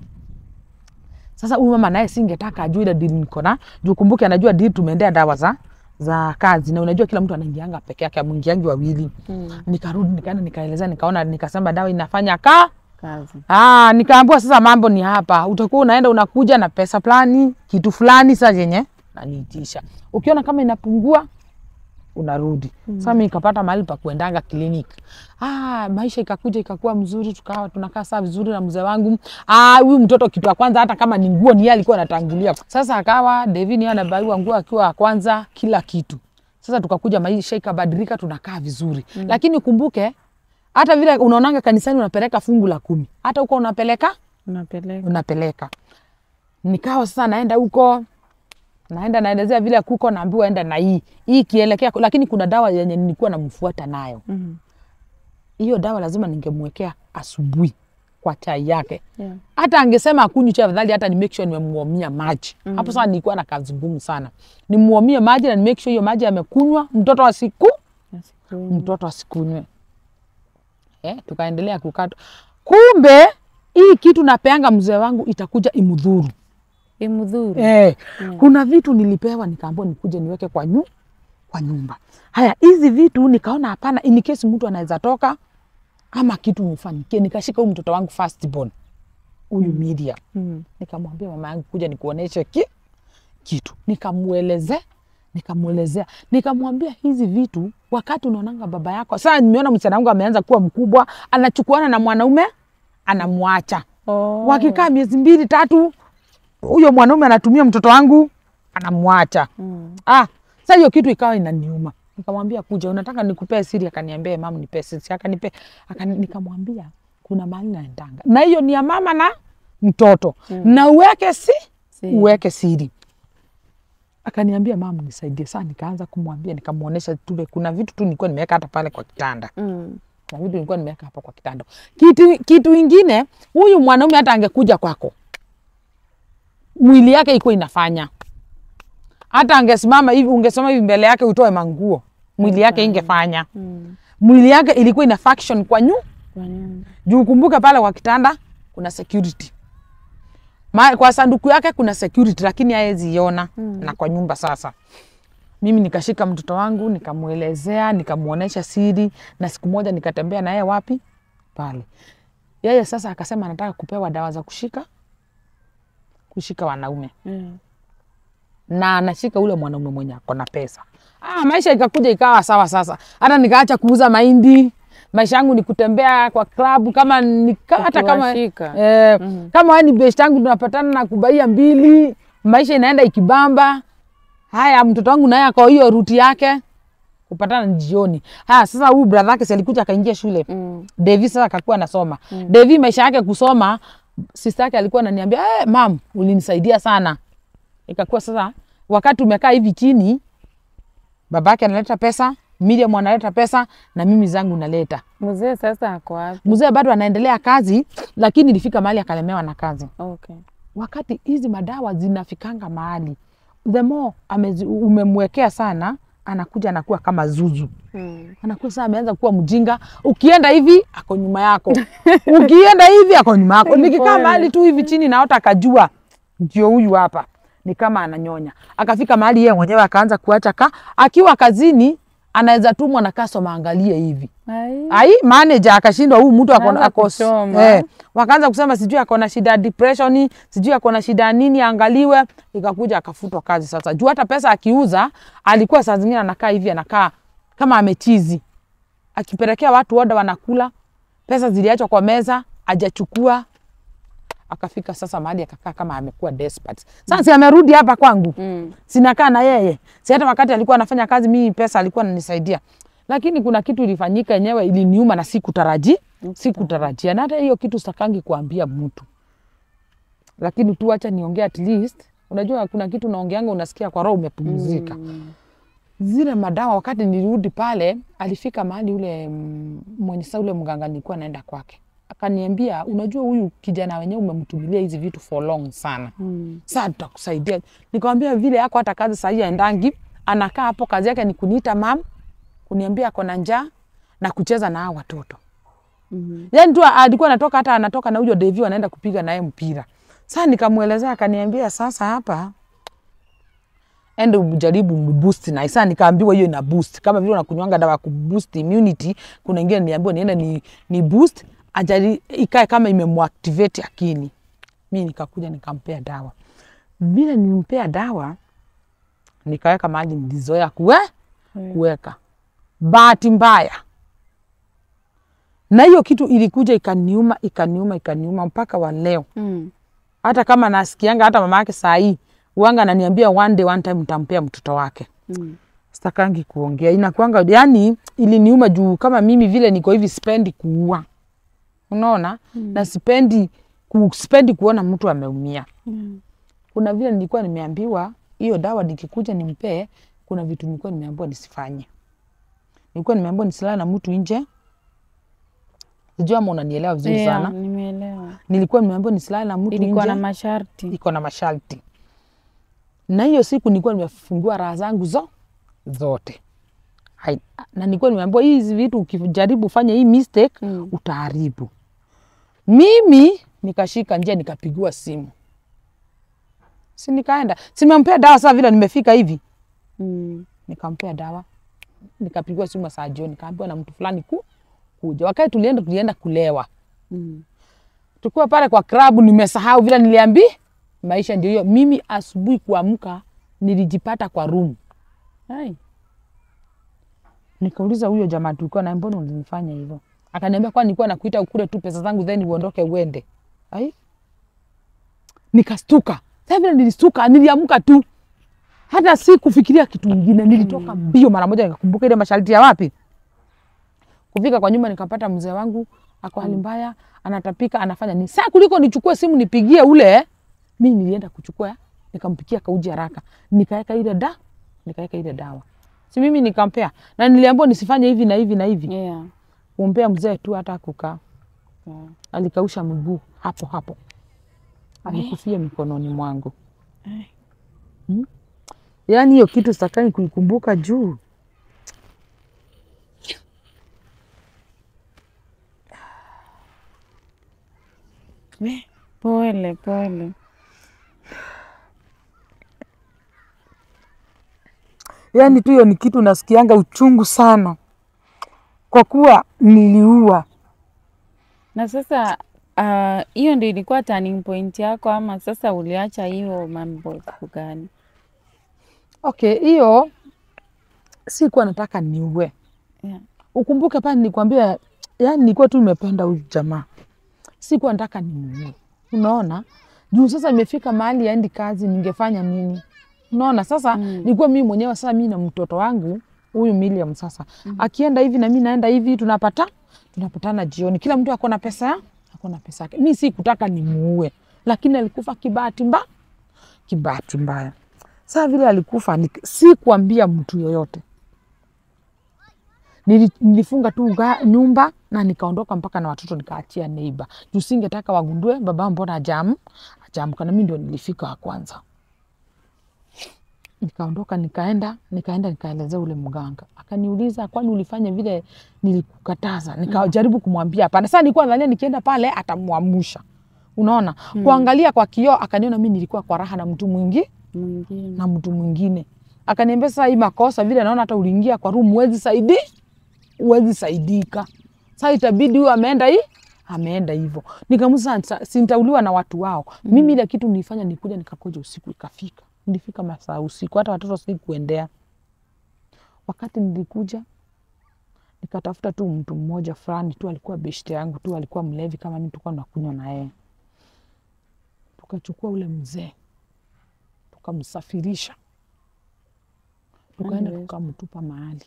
Sasa huyu mama naye singetaka ajue ile deal niko na juu, kumbuke anajua deal tumeendea dawa za za kazi, na unajua kila mtu anaingianga peke yake, amwingiangi wawili. Mm. Nikarudi nikaenda nikaeleza, nikaona, nikasema dawa inafanya ka Kazi. Ah, nikaambiwa sasa mambo ni hapa, utakuwa unaenda unakuja na pesa fulani kitu fulani sasa yenye naniitisha, ukiona kama inapungua unarudi. Sasa mimi nikapata mahali pa kuendanga kliniki. Ah, maisha ikakuja ikakuwa mzuri, tukawa tunakaa saa vizuri na mzee wangu. Ah, huyu mtoto kitu ya kwanza hata kama ni nguo ni yeye alikuwa anatangulia. Sasa akawa Devin yeye anabaiwa nguo akiwa wa kwanza kila kitu. Sasa tukakuja maisha ikabadilika, tunakaa vizuri. Lakini kumbuke hata vile unaonanga kanisani unapeleka fungu la kumi, hata huko unapeleka Unapeleka. unapeleka. Nikawa sasa naenda huko naenda naelezea vile kuko, naambiwa enda na hii hii kielekea, lakini kuna dawa yenye nilikuwa namfuata nayo. Mhm. Hiyo dawa lazima ningemwekea asubuhi kwa chai yake. Yeah. Hata angesema akunywi chai, afadhali hata ni make sure nimemuomia maji. Hapo sasa nilikuwa na kazi ngumu sana, nimuomie maji na ni make sure hiyo maji amekunywa, mtoto asiku Nasiku- mtoto asikunywe. Eh, tukaendelea kukata. Kumbe hii kitu napeanga mzee wangu itakuja imudhuru. Imudhuru. Eh, kuna vitu nilipewa nikaambiwa nikuje niweke kwa nyu, kwa nyumba. Haya, hizi vitu nikaona hapana, in case mtu anaweza toka ama kitu nifanyikie. Nikashika huyu mtoto wangu first born huyu Miriam, Mhm. nikamwambia mama yangu kuja nikuoneshe ki, kitu, nikamueleze nikamuelezea nikamwambia hizi vitu, wakati unaonanga baba yako. Sasa nimeona msichana wangu ameanza kuwa mkubwa, anachukuana na mwanaume anamwacha Oh. wakikaa miezi mbili tatu, huyo mwanaume anatumia mtoto wangu anamwacha. Mm. Ah, sasa hiyo kitu ikawa inaniuma. Nikamwambia kuja, unataka nikupee siri? Akaniambia mam, nipe siri. Akanipe, akani, nikamwambia kuna mahali naendanga na hiyo ni ya mama na mtoto na uweke si Siri. uweke siri. Akaniambia mam, nisaidie. Sasa nikaanza kumwambia, nikamuonesha tule, kuna vitu tu nilikuwa nimeweka hata pale kwa kitanda Mm. na vitu nilikuwa nimeweka hapa kwa kitanda. Kitu, kitu ingine, huyu mwanaume hata angekuja kwako, mwili yake iko inafanya, hata angesimama hivi, ungesema hivi mbele yake utoe manguo, mwili yake ingefanya. Mm. Mwili yake ilikuwa ina function kwa nyu Kwa nyumba. juu, kumbuka pale kwa kitanda kuna security Ma, kwa sanduku yake kuna security, lakini haezi iona Mm. na kwa nyumba sasa mimi nikashika mtoto wangu nikamwelezea, nikamuonesha siri, na siku moja nikatembea na yeye wapi pale. Yeye sasa akasema anataka kupewa dawa za kushika kushika wanaume Yeah. na anashika ule mwanaume mwenye ako na pesa. Ah, maisha ikakuja ikawa sawa sasa. Hata nikaacha kuuza mahindi. Maisha yangu ni kutembea kwa klabu kama nika, hata kama Ukiwashika. eh, Mhm. kama wewe ni best yangu tunapatana na kubaia mbili, maisha inaenda ikibamba. Haya, mtoto wangu naye ako hiyo ruti yake kupatana ni jioni. Haya, sasa huyu brother yake si alikuja akaingia shule Mm. Devi sasa akakuwa anasoma. Devi maisha yake kusoma, sister yake alikuwa ananiambia eh, mam, ulinisaidia sana. Ikakuwa sasa wakati umekaa hivi chini, babake analeta pesa, Miriam analeta pesa na mimi zangu naleta. Mzee sasa ako wapi? Mzee bado anaendelea kazi, lakini ilifika mahali akalemewa na kazi. Okay. Wakati hizi madawa zinafikanga mahali, the more amezi, umemwekea sana, anakuja anakuwa kama zuzu Mm. anakuwa sasa ameanza kuwa mjinga. Ukienda hivi ako nyuma yako, ukienda hivi ako nyuma yako. Nikikaa Pole. mahali tu hivi chini, naota akajua ndio huyu hapa, ni kama ananyonya. Akafika mahali yeye mwenyewe akaanza kuacha ka, akiwa kazini anaweza tumwa na customer angalie hivi Ai. ai manager akashindwa, huyu mtu ako Anaanza ako kuchoma. eh, wakaanza kusema sijui ako na shida ya depression, sijui ako na shida ya nini, angaliwe. Ikakuja akafutwa kazi sasa, juu hata pesa akiuza alikuwa saa zingine anakaa hivi, anakaa kama amechizi, akipelekea watu oda wanakula, pesa ziliachwa kwa meza, ajachukua. Akafika sasa mahali akakaa kama amekuwa desperate. Sasa si amerudi hapa kwangu Mm. sinakaa na yeye si hata wakati alikuwa anafanya kazi mimi pesa alikuwa ananisaidia lakini kuna kitu ilifanyika yenyewe iliniuma na sikutaraji sikutarajia na hata hiyo kitu sitakangi kuambia mtu lakini tu acha niongea at least unajua kuna kitu naongeanga unasikia kwa roho umepumzika Mm. zile madawa wakati nilirudi pale alifika mahali ule mm, mwenye sa ule mganga nilikuwa naenda kwake akaniambia unajua huyu kijana wenyewe umemtumilia hizi vitu for long sana Mm. saa tutakusaidia. Nikamwambia vile yako hata kazi sahii aendangi, anakaa hapo, kazi yake ni kuniita mam, kuniambia ako na njaa na kucheza na hao watoto. Mhm. yani tu alikuwa anatoka hata anatoka na huyo Devi anaenda kupiga naye mpira. Sasa nikamwelezea akaniambia, sasa hapa ende ujaribu boost na sasa nikaambiwa hiyo ina boost kama vile unakunywanga dawa ya kuboost immunity. Kuna ingine niambiwa niende ni, ni boost ajali ikae kama imemwactivate akili. Mi nikakuja nikampea dawa, vile nilimpea dawa nikaweka maji nilizoea kuwe kuweka, bahati mbaya na hiyo kitu ilikuja ikaniuma ikaniuma ikaniuma mpaka wa leo Mm. hata kama nasikianga hata mama yake saa hii uanga ananiambia one day one time nitampea mtoto wake Mm. sitakangi kuongea inakwanga yani iliniuma juu kama mimi vile niko hivi sipendi kuua unaona mm. na sipendi ku, sipendi kuona mtu ameumia Mm. kuna vile nilikuwa nimeambiwa hiyo dawa nikikuja nimpee kuna vitu nilikuwa nimeambiwa nisifanye nilikuwa nimeambiwa nisilala na mtu nje sijui ama unanielewa vizuri Yeah, sana nimeelewa. nilikuwa nimeambiwa nisilale na mtu Ilikuwa nje na masharti. iko na masharti na hiyo siku nilikuwa nimefungua raha zangu zo zote Hai, na nilikuwa nimeambiwa hizi vitu ukijaribu fanya hii mistake Mm. utaharibu mimi nikashika njia nikapigiwa simu si nikaenda simempea dawa saa vile nimefika hivi Mm. nikampea dawa nikapigiwa simu saa jioni nikaambiwa na mtu fulani ku, kuja wakati tulienda tulienda kulewa Mm. tukiwa pale kwa klabu, nimesahau vile niliambi maisha ndio hiyo. Mimi asubuhi kuamka nilijipata kwa room, Hai. nikauliza huyo jamaa tulikuwa naye, mbona ulinifanya hivyo? Akaniambia kwa nilikuwa nakuita ukule tu pesa zangu then uondoke uende. Ai, nikastuka. Sasa vile nilistuka, niliamka tu, hata si kufikiria kitu kingine, nilitoka mbio mara moja, nikakumbuka ile masharti ya wapi kufika kwa nyumba nikapata mzee wangu ako hali mbaya, anatapika, anafanya nini. Saa kuliko nichukue simu nipigie ule, mi nilienda kuchukua, nikampikia kauji haraka, nikaweka ile da, nikaweka ile dawa, si mimi nikampea, na niliambiwa nisifanye hivi na hivi na hivi, Yeah. kumpea mzee tu, hata kukaa Yeah. alikausha mguu hapo hapo, alikufia mikononi mwangu. Hmm? Yaani hiyo kitu sitakai kuikumbuka juu Eh, Pole pole. yaani tu hiyo ni kitu nasikianga uchungu sana, kwa kuwa niliua. Na sasa ah, hiyo ndio ilikuwa turning point yako ama sasa uliacha hiyo mambo siku gani? Okay, hiyo sikuwa nataka niue. Yeah. Ukumbuke pale nilikwambia, yani nilikuwa tu nimependa huyu jamaa, sikuwa nataka nimuue. Unaona, juu sasa imefika mahali aendi kazi, ningefanya nini? Unaona, sasa Mm. nilikuwa mimi mwenyewe sasa, mimi na mtoto wangu huyu Miriam sasa akienda hivi na mimi naenda hivi, tunapata tunapatana jioni, kila mtu ako na pesa ya- ako na pesa yake. Mimi sikutaka nimuue, lakini alikufa kibahati mbaya, kibahati mbaya. Sasa vile alikufa, nik- sikuambia mtu yoyote Nili- nilifunga tu ga- nyumba na nikaondoka mpaka na watoto nikaachia neiba juu singetaka wagundue baba mbona ajam ajamka na mimi ndio nilifika wa kwanza nikaondoka nikaenda nikaenda nikaelezea ule mganga akaniuliza kwani ulifanya vile nilikukataza nikajaribu kumwambia hapana sasa nilikuwa nadhania nikienda pale atamwamusha unaona kuangalia kwa kioo akaniona mi nilikuwa kwa raha na mtu mwingi Mwingine. na mtu mwingine akaniambia sasa hii makosa vile naona hata uliingia kwa room huwezi saidi huwezi saidika sasa itabidi huyu ameenda hii ameenda hivyo nikamusa sintauliwa na watu wao mimi ile kitu nilifanya nikuja nikakuja usiku ikafika nilifika masaa usiku hata watoto sikuendea wakati nilikuja nikatafuta tu mtu mmoja fulani tu alikuwa beshte yangu tu alikuwa mlevi kama mimi tulikuwa tunakunywa na yeye tukachukua ule mzee tukamsafirisha tukaenda Anyways. tukamtupa mahali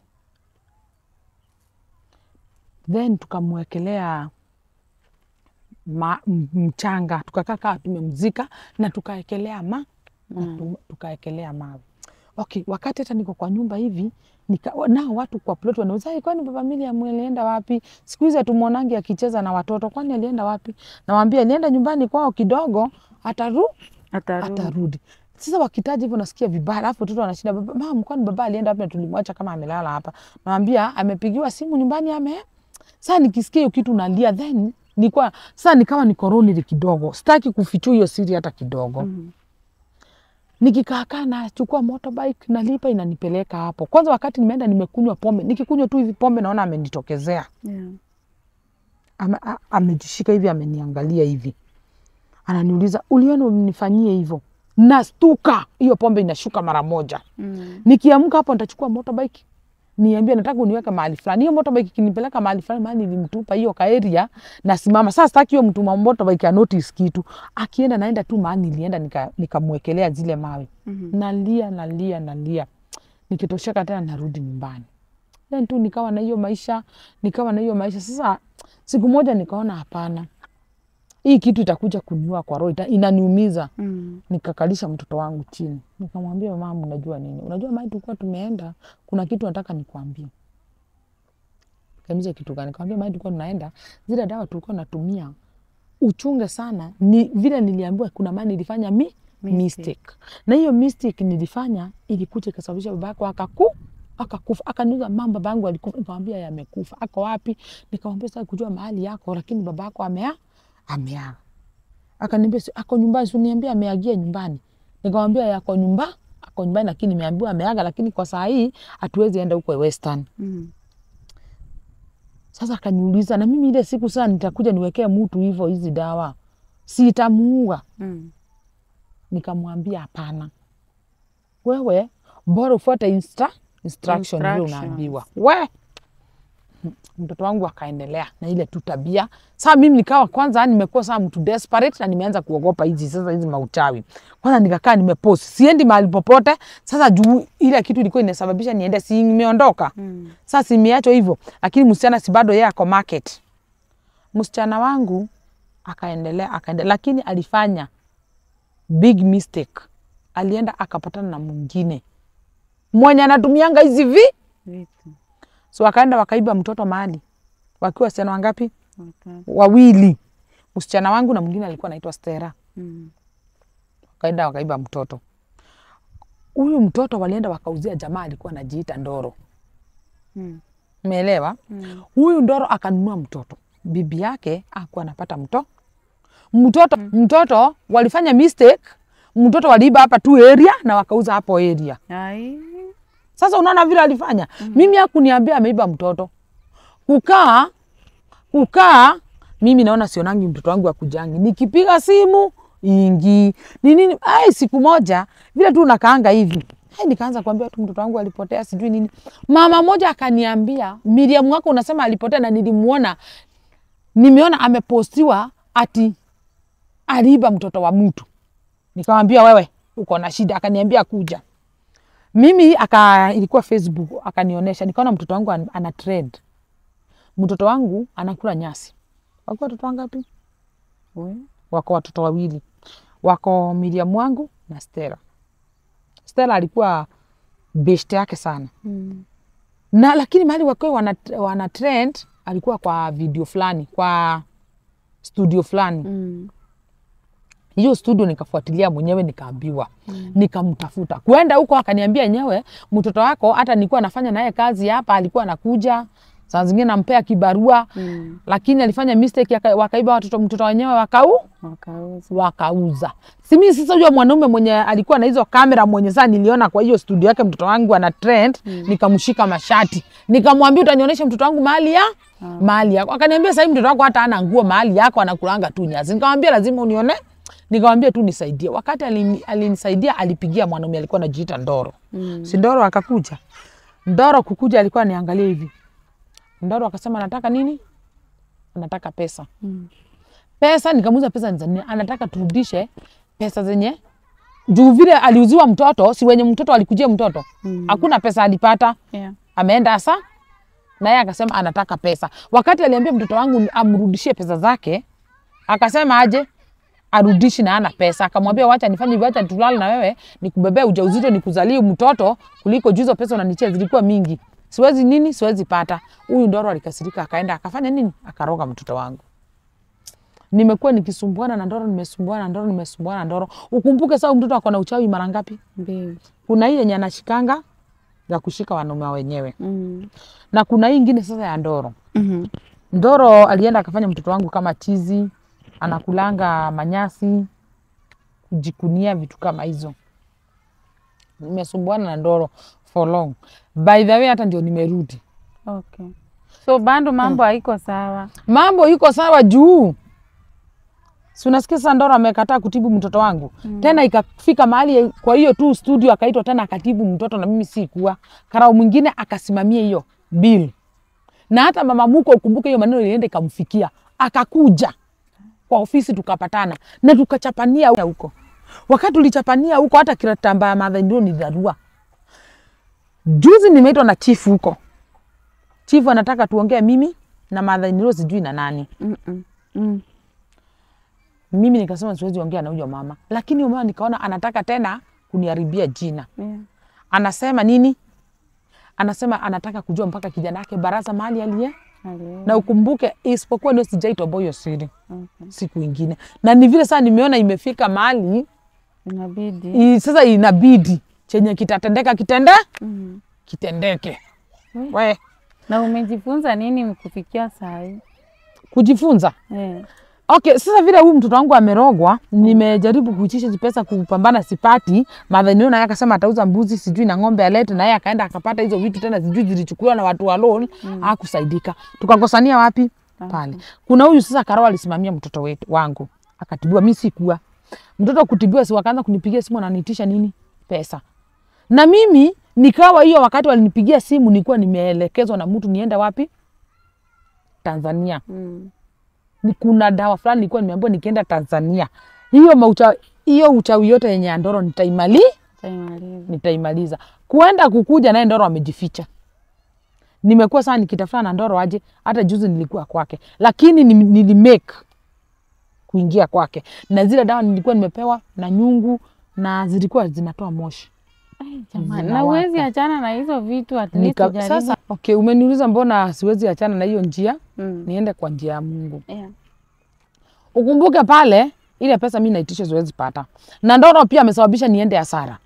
then tukamwekelea ma, m- mchanga tukakaa kaa tumemzika na tukaekelea ma na tu- tukaekelea mawe okay wakati hata niko kwa nyumba hivi nika, nao watu kwa plot wanauza "Ai, kwani baba Miriam alienda wapi siku hizi hatumwonangi akicheza na watoto kwani alienda wapi nawambia alienda nyumbani kwao kidogo ataru Atarudi. atarudi. Sasa wakitaja hivyo nasikia vibaya, alafu watoto wanashinda baba, mam, kwani baba alienda wapi na tulimwacha kama amelala hapa? Nawambia amepigiwa simu nyumbani ame Sasa nikisikia hiyo kitu nalia, then nilikuwa sasa nikawa niko lonely kidogo, sitaki kufichua hiyo siri hata kidogo Mhm. nikikaakaa nachukua motorbike nalipa inanipeleka hapo. Kwanza wakati nimeenda nimekunywa pombe, nikikunywa tu hivi pombe naona amenitokezea Yeah. Ame- a- amejishika hivi ameniangalia hivi, ananiuliza uliona ulinifanyie hivyo? Nastuka, hiyo pombe inashuka mara moja. Mm. Nikiamka hapo nitachukua motorbike niambie nataka uniweke mahali fulani. Hiyo motorbike ikinipeleka mahali fulani, mahali nilimtupa hiyo kaeria, nasimama sasa. Sitaki hiyo mtu wa motorbike anotice kitu, akienda naenda tu mahali nilienda, nika- nikamwekelea zile mawe Mhm. nalia nalia nalia, nikitosheka tena narudi nyumbani. Then tu nikawa na hiyo maisha, nikawa na hiyo maisha. Sasa siku moja nikaona hapana, hii kitu itakuja kuniua kwa roho, ita- inaniumiza. Mm. Nikakalisha mtoto wangu chini, nikamwambia mama, unajua nini? Unajua mahali tulikuwa tumeenda, kuna kitu nataka nikwambie. Kaniza kitu gani? Nikamwambia mahali tulikuwa tunaenda, zile dawa tulikuwa natumia uchunge sana. Ni vile niliambiwa kuna mahali nilifanya mi Mistake. mistake, na hiyo mistake nilifanya ilikuja ikasababisha baba yako akaku akakufa. Akaniuliza mama, baba yangu alikufa. Nikamwambia yamekufa. Ako wapi? Nikamwambia sasa kujua mahali yako, lakini baba yako amea ameaga. Akaniambia si- ako nyumbani, si uniambia ameagia nyumbani. Nikamwambia yako nyumba ako nyumbani, lakini nimeambiwa ameaga, lakini kwa saa hii hatuwezi enda huko Western. Mm. Sasa akaniuliza na mimi ile siku sasa nitakuja niwekee mtu hivyo hizi dawa, si itamuua? Mm. Nikamwambia hapana, wewe bora ufuate insta, instruction vile Instructions. unaambiwa. We mtoto wangu akaendelea na ile tu tabia. Saa mimi nikawa kwanza nimekuwa saa mtu desperate na nimeanza kuogopa hizi sasa hizi mauchawi. Kwanza nikakaa nimepost, siendi mahali popote. Sasa juu ile kitu ilikuwa inasababisha niende, si nimeondoka Mm. sasa simeachwa hivyo, lakini msichana si bado yeye ako market. Msichana wangu akaendelea akaendelea, lakini alifanya big mistake. Alienda akapatana na mwingine mwenye anatumianga hizi vi, Vitu. so akaenda wakaiba mtoto mahali, wakiwa wasichana wangapi? Okay. Wawili, msichana wangu na mwingine alikuwa anaitwa Stella. Mm. Wakaenda wakaiba mtoto. Huyu mtoto walienda wakauzia jamaa alikuwa anajiita Ndoro, Mm. umeelewa? Mm. Huyu Ndoro akanunua mtoto, bibi yake akuwa anapata mto mtoto mtoto walifanya mistake, mtoto waliiba hapa tu area na wakauza hapo area. Ai. Sasa unaona vile alifanya. Mimi hakuniambia ameiba mtoto, kukaa kukaa, mimi naona sionangi mtoto wangu akujangi, nikipiga simu ingi ni nini. Ai, siku moja vile tu nakaanga hivi Ai, nikaanza kuambia tu mtoto wangu alipotea sijui nini. Mama moja akaniambia, Miriam wako unasema alipotea na nilimuona, nimeona amepostiwa ati aliiba mtoto wa mtu. Nikamwambia wewe uko na shida, akaniambia kuja mimi aka ilikuwa Facebook akanionyesha, nikaona mtoto wangu an- ana trend. Mtoto wangu anakula nyasi. Wako watoto wangapi? We. Wako watoto wawili, wako Miriam wangu na Stella. Stella alikuwa best yake sana Mm. na lakini mahali wakiwa wana, wana trend alikuwa kwa video fulani, kwa studio fulani Mm. hiyo studio nikafuatilia mwenyewe nikaambiwa mm. nikamtafuta kwenda huko akaniambia yenyewe mtoto wako hata nilikuwa nafanya naye kazi hapa alikuwa anakuja saa zingine nampea kibarua Mm. lakini alifanya mistake aka- wakaiba watoto mtoto wenyewe wakau Wakauza. wakauza simi sasa huyo mwanaume mwenye alikuwa na hizo kamera mwenye saa niliona kwa hiyo studio yake mtoto wangu ana trend mm. nikamshika mashati nikamwambia utanionyesha mtoto wangu mahali ya mahali yako akaniambia sahii mtoto wako hata ana nguo mahali yako anakulanga tu nyasi nikamwambia lazima unione nikamwambia tu nisaidie wakati alini- alinisaidia alipigia mwanaume alikuwa anajiita ndoro Mm. si ndoro akakuja ndoro kukuja alikuwa aniangalia hivi ndoro akasema anataka nini anataka pesa Mm. pesa nikamuuza pesa ni za nini? anataka turudishe pesa zenye juu vile aliuziwa mtoto si wenye mtoto alikujia mtoto Mm. hakuna pesa alipata Yeah. ameenda asa naye akasema anataka pesa wakati aliambia mtoto wangu amrudishie pesa zake akasema aje arudishi na ana pesa akamwambia wacha nifanye hivyo wacha tulale na wewe nikubebea ujauzito nikuzalie mtoto kuliko juu hizo pesa unanichia zilikuwa mingi siwezi nini siwezi pata huyu ndoro alikasirika akaenda akafanya nini akaroga mtoto wangu nimekuwa nikisumbuana na ndoro nimesumbuana na ndoro nimesumbuana na ndoro ukumbuke saa huyu mtoto ako na uchawi mara ngapi Mbili. kuna hii yenye anashikanga ya kushika wanaume wenyewe Mm. na kuna hii ingine sasa ya ndoro Mhm. Ndoro alienda akafanya mtoto wangu kama chizi, anakulanga manyasi, kujikunia vitu kama hizo. Nimesumbuana na Ndoro for long. By the way, hata ndio nimerudi. Okay. So bado mambo haiko sawa. Mambo iko sawa juu si unasikia sasa, Ndoro amekataa kutibu mtoto wangu mm. Tena ikafika mahali, kwa hiyo tu studio akaitwa tena akatibu mtoto na mimi sikuwa. Karao mwingine akasimamia hiyo bill, na hata mama Muko, ukumbuke hiyo maneno ilienda ikamfikia, akakuja kwa ofisi tukapatana na tukachapania huko. Wakati tulichapania huko, hata kiratamba ya madha ndio ni dharura. Juzi nimeitwa na chifu huko, chifu anataka tuongee mimi na madha ndio sijui na nani Mm -mm. Mm. mimi nikasema siwezi ongea na huyo mama, lakini huyo mama nikaona anataka tena kuniharibia jina. Yeah. Anasema nini? Anasema anataka kujua mpaka kijana yake Baraza mahali aliye, Haleluya. na ukumbuke, isipokuwa ndio sijaitoboa hiyo siri Okay. siku ingine, na ni vile sasa nimeona imefika mahali Inabidi. i, sasa inabidi chenye kitatendeka kitende Mm. kitendeke. Mm. We Na umejifunza nini kufikia saa hii? kujifunza Eh. Okay, sasa vile huyu mtoto wangu amerogwa, nimejaribu kuitisha pesa kupambana sipati. Madhanio naye akasema atauza mbuzi sijui na ng'ombe alete, na yeye akaenda akapata hizo vitu tena sijui zilichukuliwa na watu wa loan, hakusaidika. Tukakosania wapi? Pale. Kuna huyu sasa Karao alisimamia mtoto wetu wangu. Akatibiwa, mimi sikuwa. Mtoto kutibiwa si wakaanza kunipigia simu wananiitisha nini? Pesa. Na mimi nikawa hiyo wakati walinipigia simu nilikuwa nimeelekezwa na mtu niende wapi? Tanzania Mm. ni kuna dawa fulani nilikuwa nimeambiwa nikienda Tanzania, hiyo maucha hiyo uchawi yote yenye ya Ndoro nitaimali Taimaliza. nitaimaliza. Kuenda kukuja naye Ndoro amejificha. Nimekuwa sana nikitafuta na Ndoro aje, hata juzi nilikuwa kwake, lakini ni- nilimake kuingia kwake, na zile dawa nilikuwa nimepewa na nyungu na zilikuwa zinatoa moshi. Jamani, na Zinawaka. uwezi achana na hizo vitu at least Nika, ujaribu. sasa okay, umeniuliza mbona siwezi achana na hiyo njia, Mm. niende kwa njia ya Mungu. Yeah. Ukumbuke pale ile pesa mi naitisha siwezi pata, na Ndoro pia amesababisha niende hasara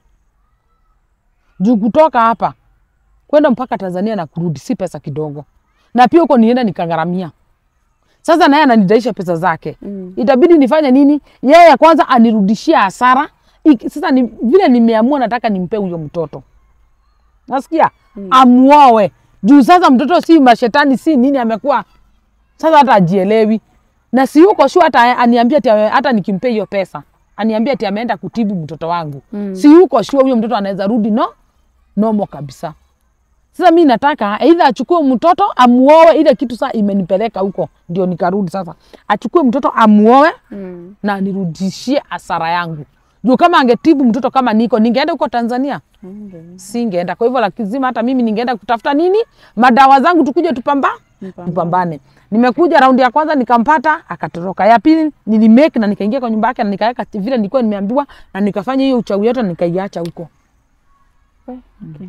juu kutoka hapa kwenda mpaka Tanzania na kurudi si pesa kidogo, na pia huko nienda nikagharamia. Sasa naye ananidaisha pesa zake Mm. itabidi nifanye nini? Yeye kwanza anirudishie hasara. Iki- Sasa ni, vile nimeamua nataka nimpe huyo mtoto, nasikia mm. amuoe juu sasa mtoto si mashetani si nini, amekuwa sasa hata ajielewi na si yuko sure hata aniambia ati ame- hata nikimpe hiyo pesa aniambia ati ameenda kutibu mtoto wangu Mm. si yuko sure huyo mtoto anaweza rudi no nomo kabisa. Sasa mi nataka aidha achukue mtoto amuoe, ile kitu saa imenipeleka huko ndio nikarudi sasa. Achukue mtoto amuoe Mm. na anirudishie hasara yangu, juu kama angetibu mtoto kama niko ningeenda huko Tanzania Mm. singeenda. Kwa hivyo lazima hata mimi ningeenda kutafuta nini, madawa zangu, tukuje tupamba Mpambane. tupambane. Nimekuja raundi ya kwanza nikampata, akatoroka. Ya pili nilimake na nikaingia kwa nyumba yake na nikaweka vile nilikuwa nimeambiwa, na nikafanya hiyo uchawi yote na nikaiacha huko. Okay.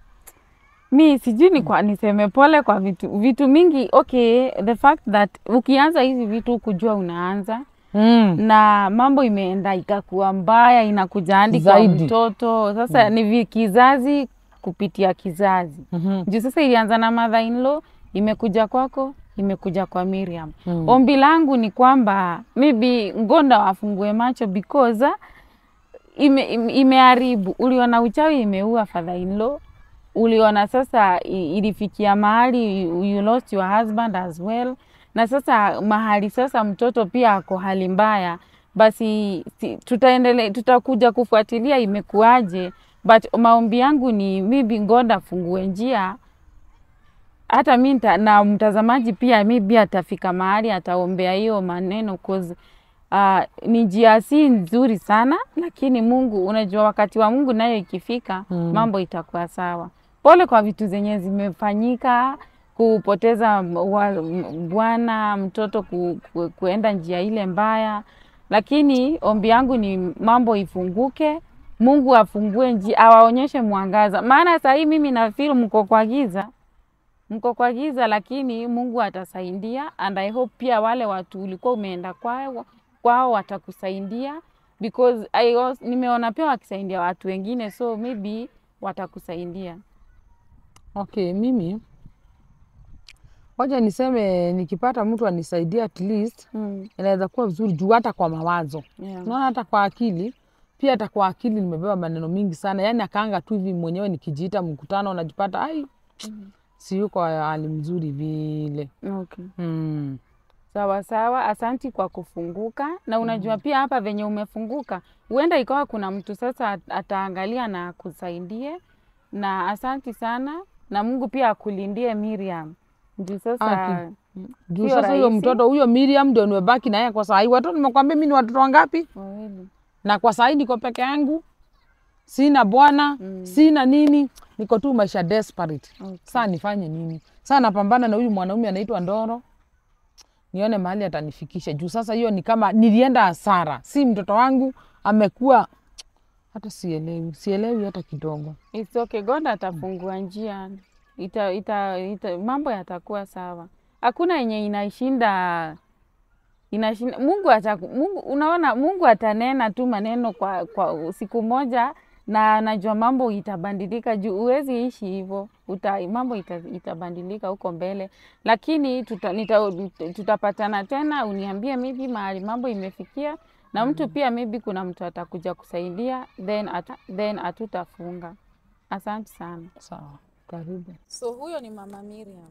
Mi sijui ni kwa niseme pole kwa vitu vitu mingi. Okay, the fact that ukianza hizi vitu kujua unaanza Mm. na mambo imeenda ikakuwa mbaya, inakuja hadi kwa Zaidi. mtoto sasa. Ni vi kizazi kupitia kizazi Mhm. juu sasa ilianza na mother in law, imekuja kwako, imekuja kwa Miriam. Mm. Ombi langu ni kwamba maybe Ngonda wafungue macho because ah, ime, ime, imeharibu. Uliona uchawi imeua father in law, uliona sasa i- ilifikia mahali you you lost your husband as well, na sasa mahali sasa mtoto pia ako hali mbaya, basi si, tutaendelea tutakuja kufuatilia imekuaje, but maombi yangu ni maybe Ngonda afungue njia hata mi nita- na mtazamaji pia maybe atafika mahali ataombea hiyo maneno cause uh, ni njia si nzuri sana, lakini Mungu, unajua wakati wa Mungu nayo ikifika Mm. mambo itakuwa sawa. Pole kwa vitu zenye zimefanyika, kupoteza m- wa- m- bwana mtoto ku, ku, kuenda njia ile mbaya, lakini ombi yangu ni mambo ifunguke, Mungu afungue njia, awaonyeshe mwangaza, maana saa hii mimi na feel mko kwa giza mko kwa giza, lakini Mungu atasaidia and I hope pia wale watu ulikuwa umeenda kwao kwao watakusaidia because I was, nimeona pia wakisaidia watu wengine so maybe watakusaidia. Okay, mimi wacha niseme nikipata mtu anisaidia at least Mm. inaweza kuwa vizuri juu hata kwa mawazo Yeah. unaona hata kwa akili pia hata kwa akili nimebeba maneno mingi sana yaani akaanga tu hivi mwenyewe nikijiita mkutano unajipata ai si yuko hali mzuri vile Okay. mm. Sawa sawa, asanti kwa kufunguka. Na unajua pia hapa venye umefunguka, huenda ikawa kuna mtu sasa at- ataangalia na akusaidie, na asanti sana, na Mungu pia akulindie Miriam. Ndio sasa Aki. juu Sio sasa huyo rahisi. mtoto huyo Miriam ndio nimebaki naye kwa saa hii watoto nimekwambia mi ni watoto wangapi wawili na kwa saa hii niko peke yangu sina bwana Mm. sina nini niko tu maisha desperate Okay. saa nifanye nini saa napambana na huyu mwanaume anaitwa ndoro nione mahali atanifikisha juu sasa hiyo ni kama nilienda hasara si mtoto wangu amekuwa hata sielewi sielewi hata kidogo It's okay. God atafungua njia, ita, ita, ita, mambo yatakuwa sawa. Hakuna yenye inashinda inashinda Mungu ataku, Mungu unaona, Mungu atanena tu maneno kwa, kwa siku moja na anajua mambo itabadilika juu huwezi ishi hivyo uta, mambo ita, itabadilika huko mbele, lakini tuta, nita, tutapatana tena, uniambie maybe mahali mambo imefikia na mtu pia maybe kuna mtu atakuja kusaidia then, ata, then hatutafunga. Asante sana. sawa karibu So huyo ni Mama Miriam.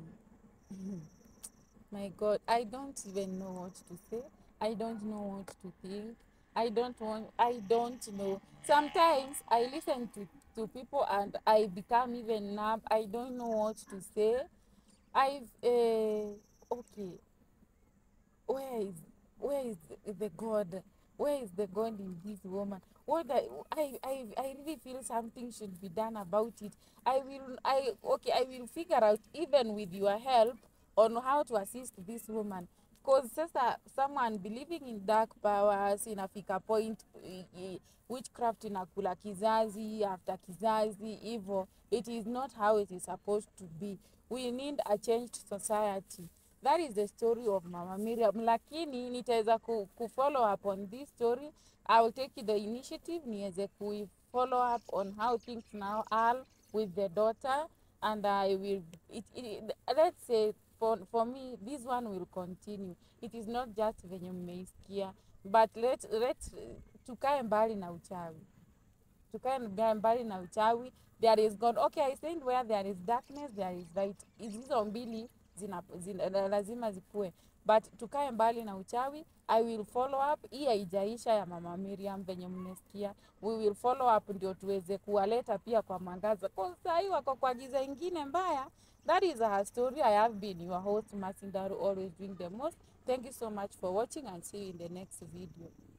My God, I don't even know what to say. I don't know what to think. I don't want I don't know. Sometimes I listen to, to people and I become even numb. I don't know what to say. I've uh, okay. Where is where is the- the God? Where is the God in this woman? What I, I, I, I really feel something should be done about it. I will I okay I will figure out even with your help on how to assist this woman because sasa someone believing in dark powers inafika point i- i- witchcraft inakula kizazi after kizazi hivyo it is not how it is supposed to be we need a changed society that is the story of mama miriam lakini nitaweza ku, ku follow up on this story i will take the initiative niweze ku follow up on how things now are with the daughter and i will it, it, let's say for, for me this one will continue it is not just venye mmeisikia but let, let tukae mbali na uchawi tukae mba- mbali na uchawi there is god okay i said where there is darkness there is light hizo mbili zina, zina, la- lazima zikuwe but tukae mbali na uchawi i will follow up hii haijaisha ya mama miriam venye mmesikia we will follow up ndio tuweze kuwaleta pia kwa mwangaza kwa sahii wako kwa giza ingine mbaya that is her story i have been your host masindaru always doing the most thank you so much for watching and see you in the next video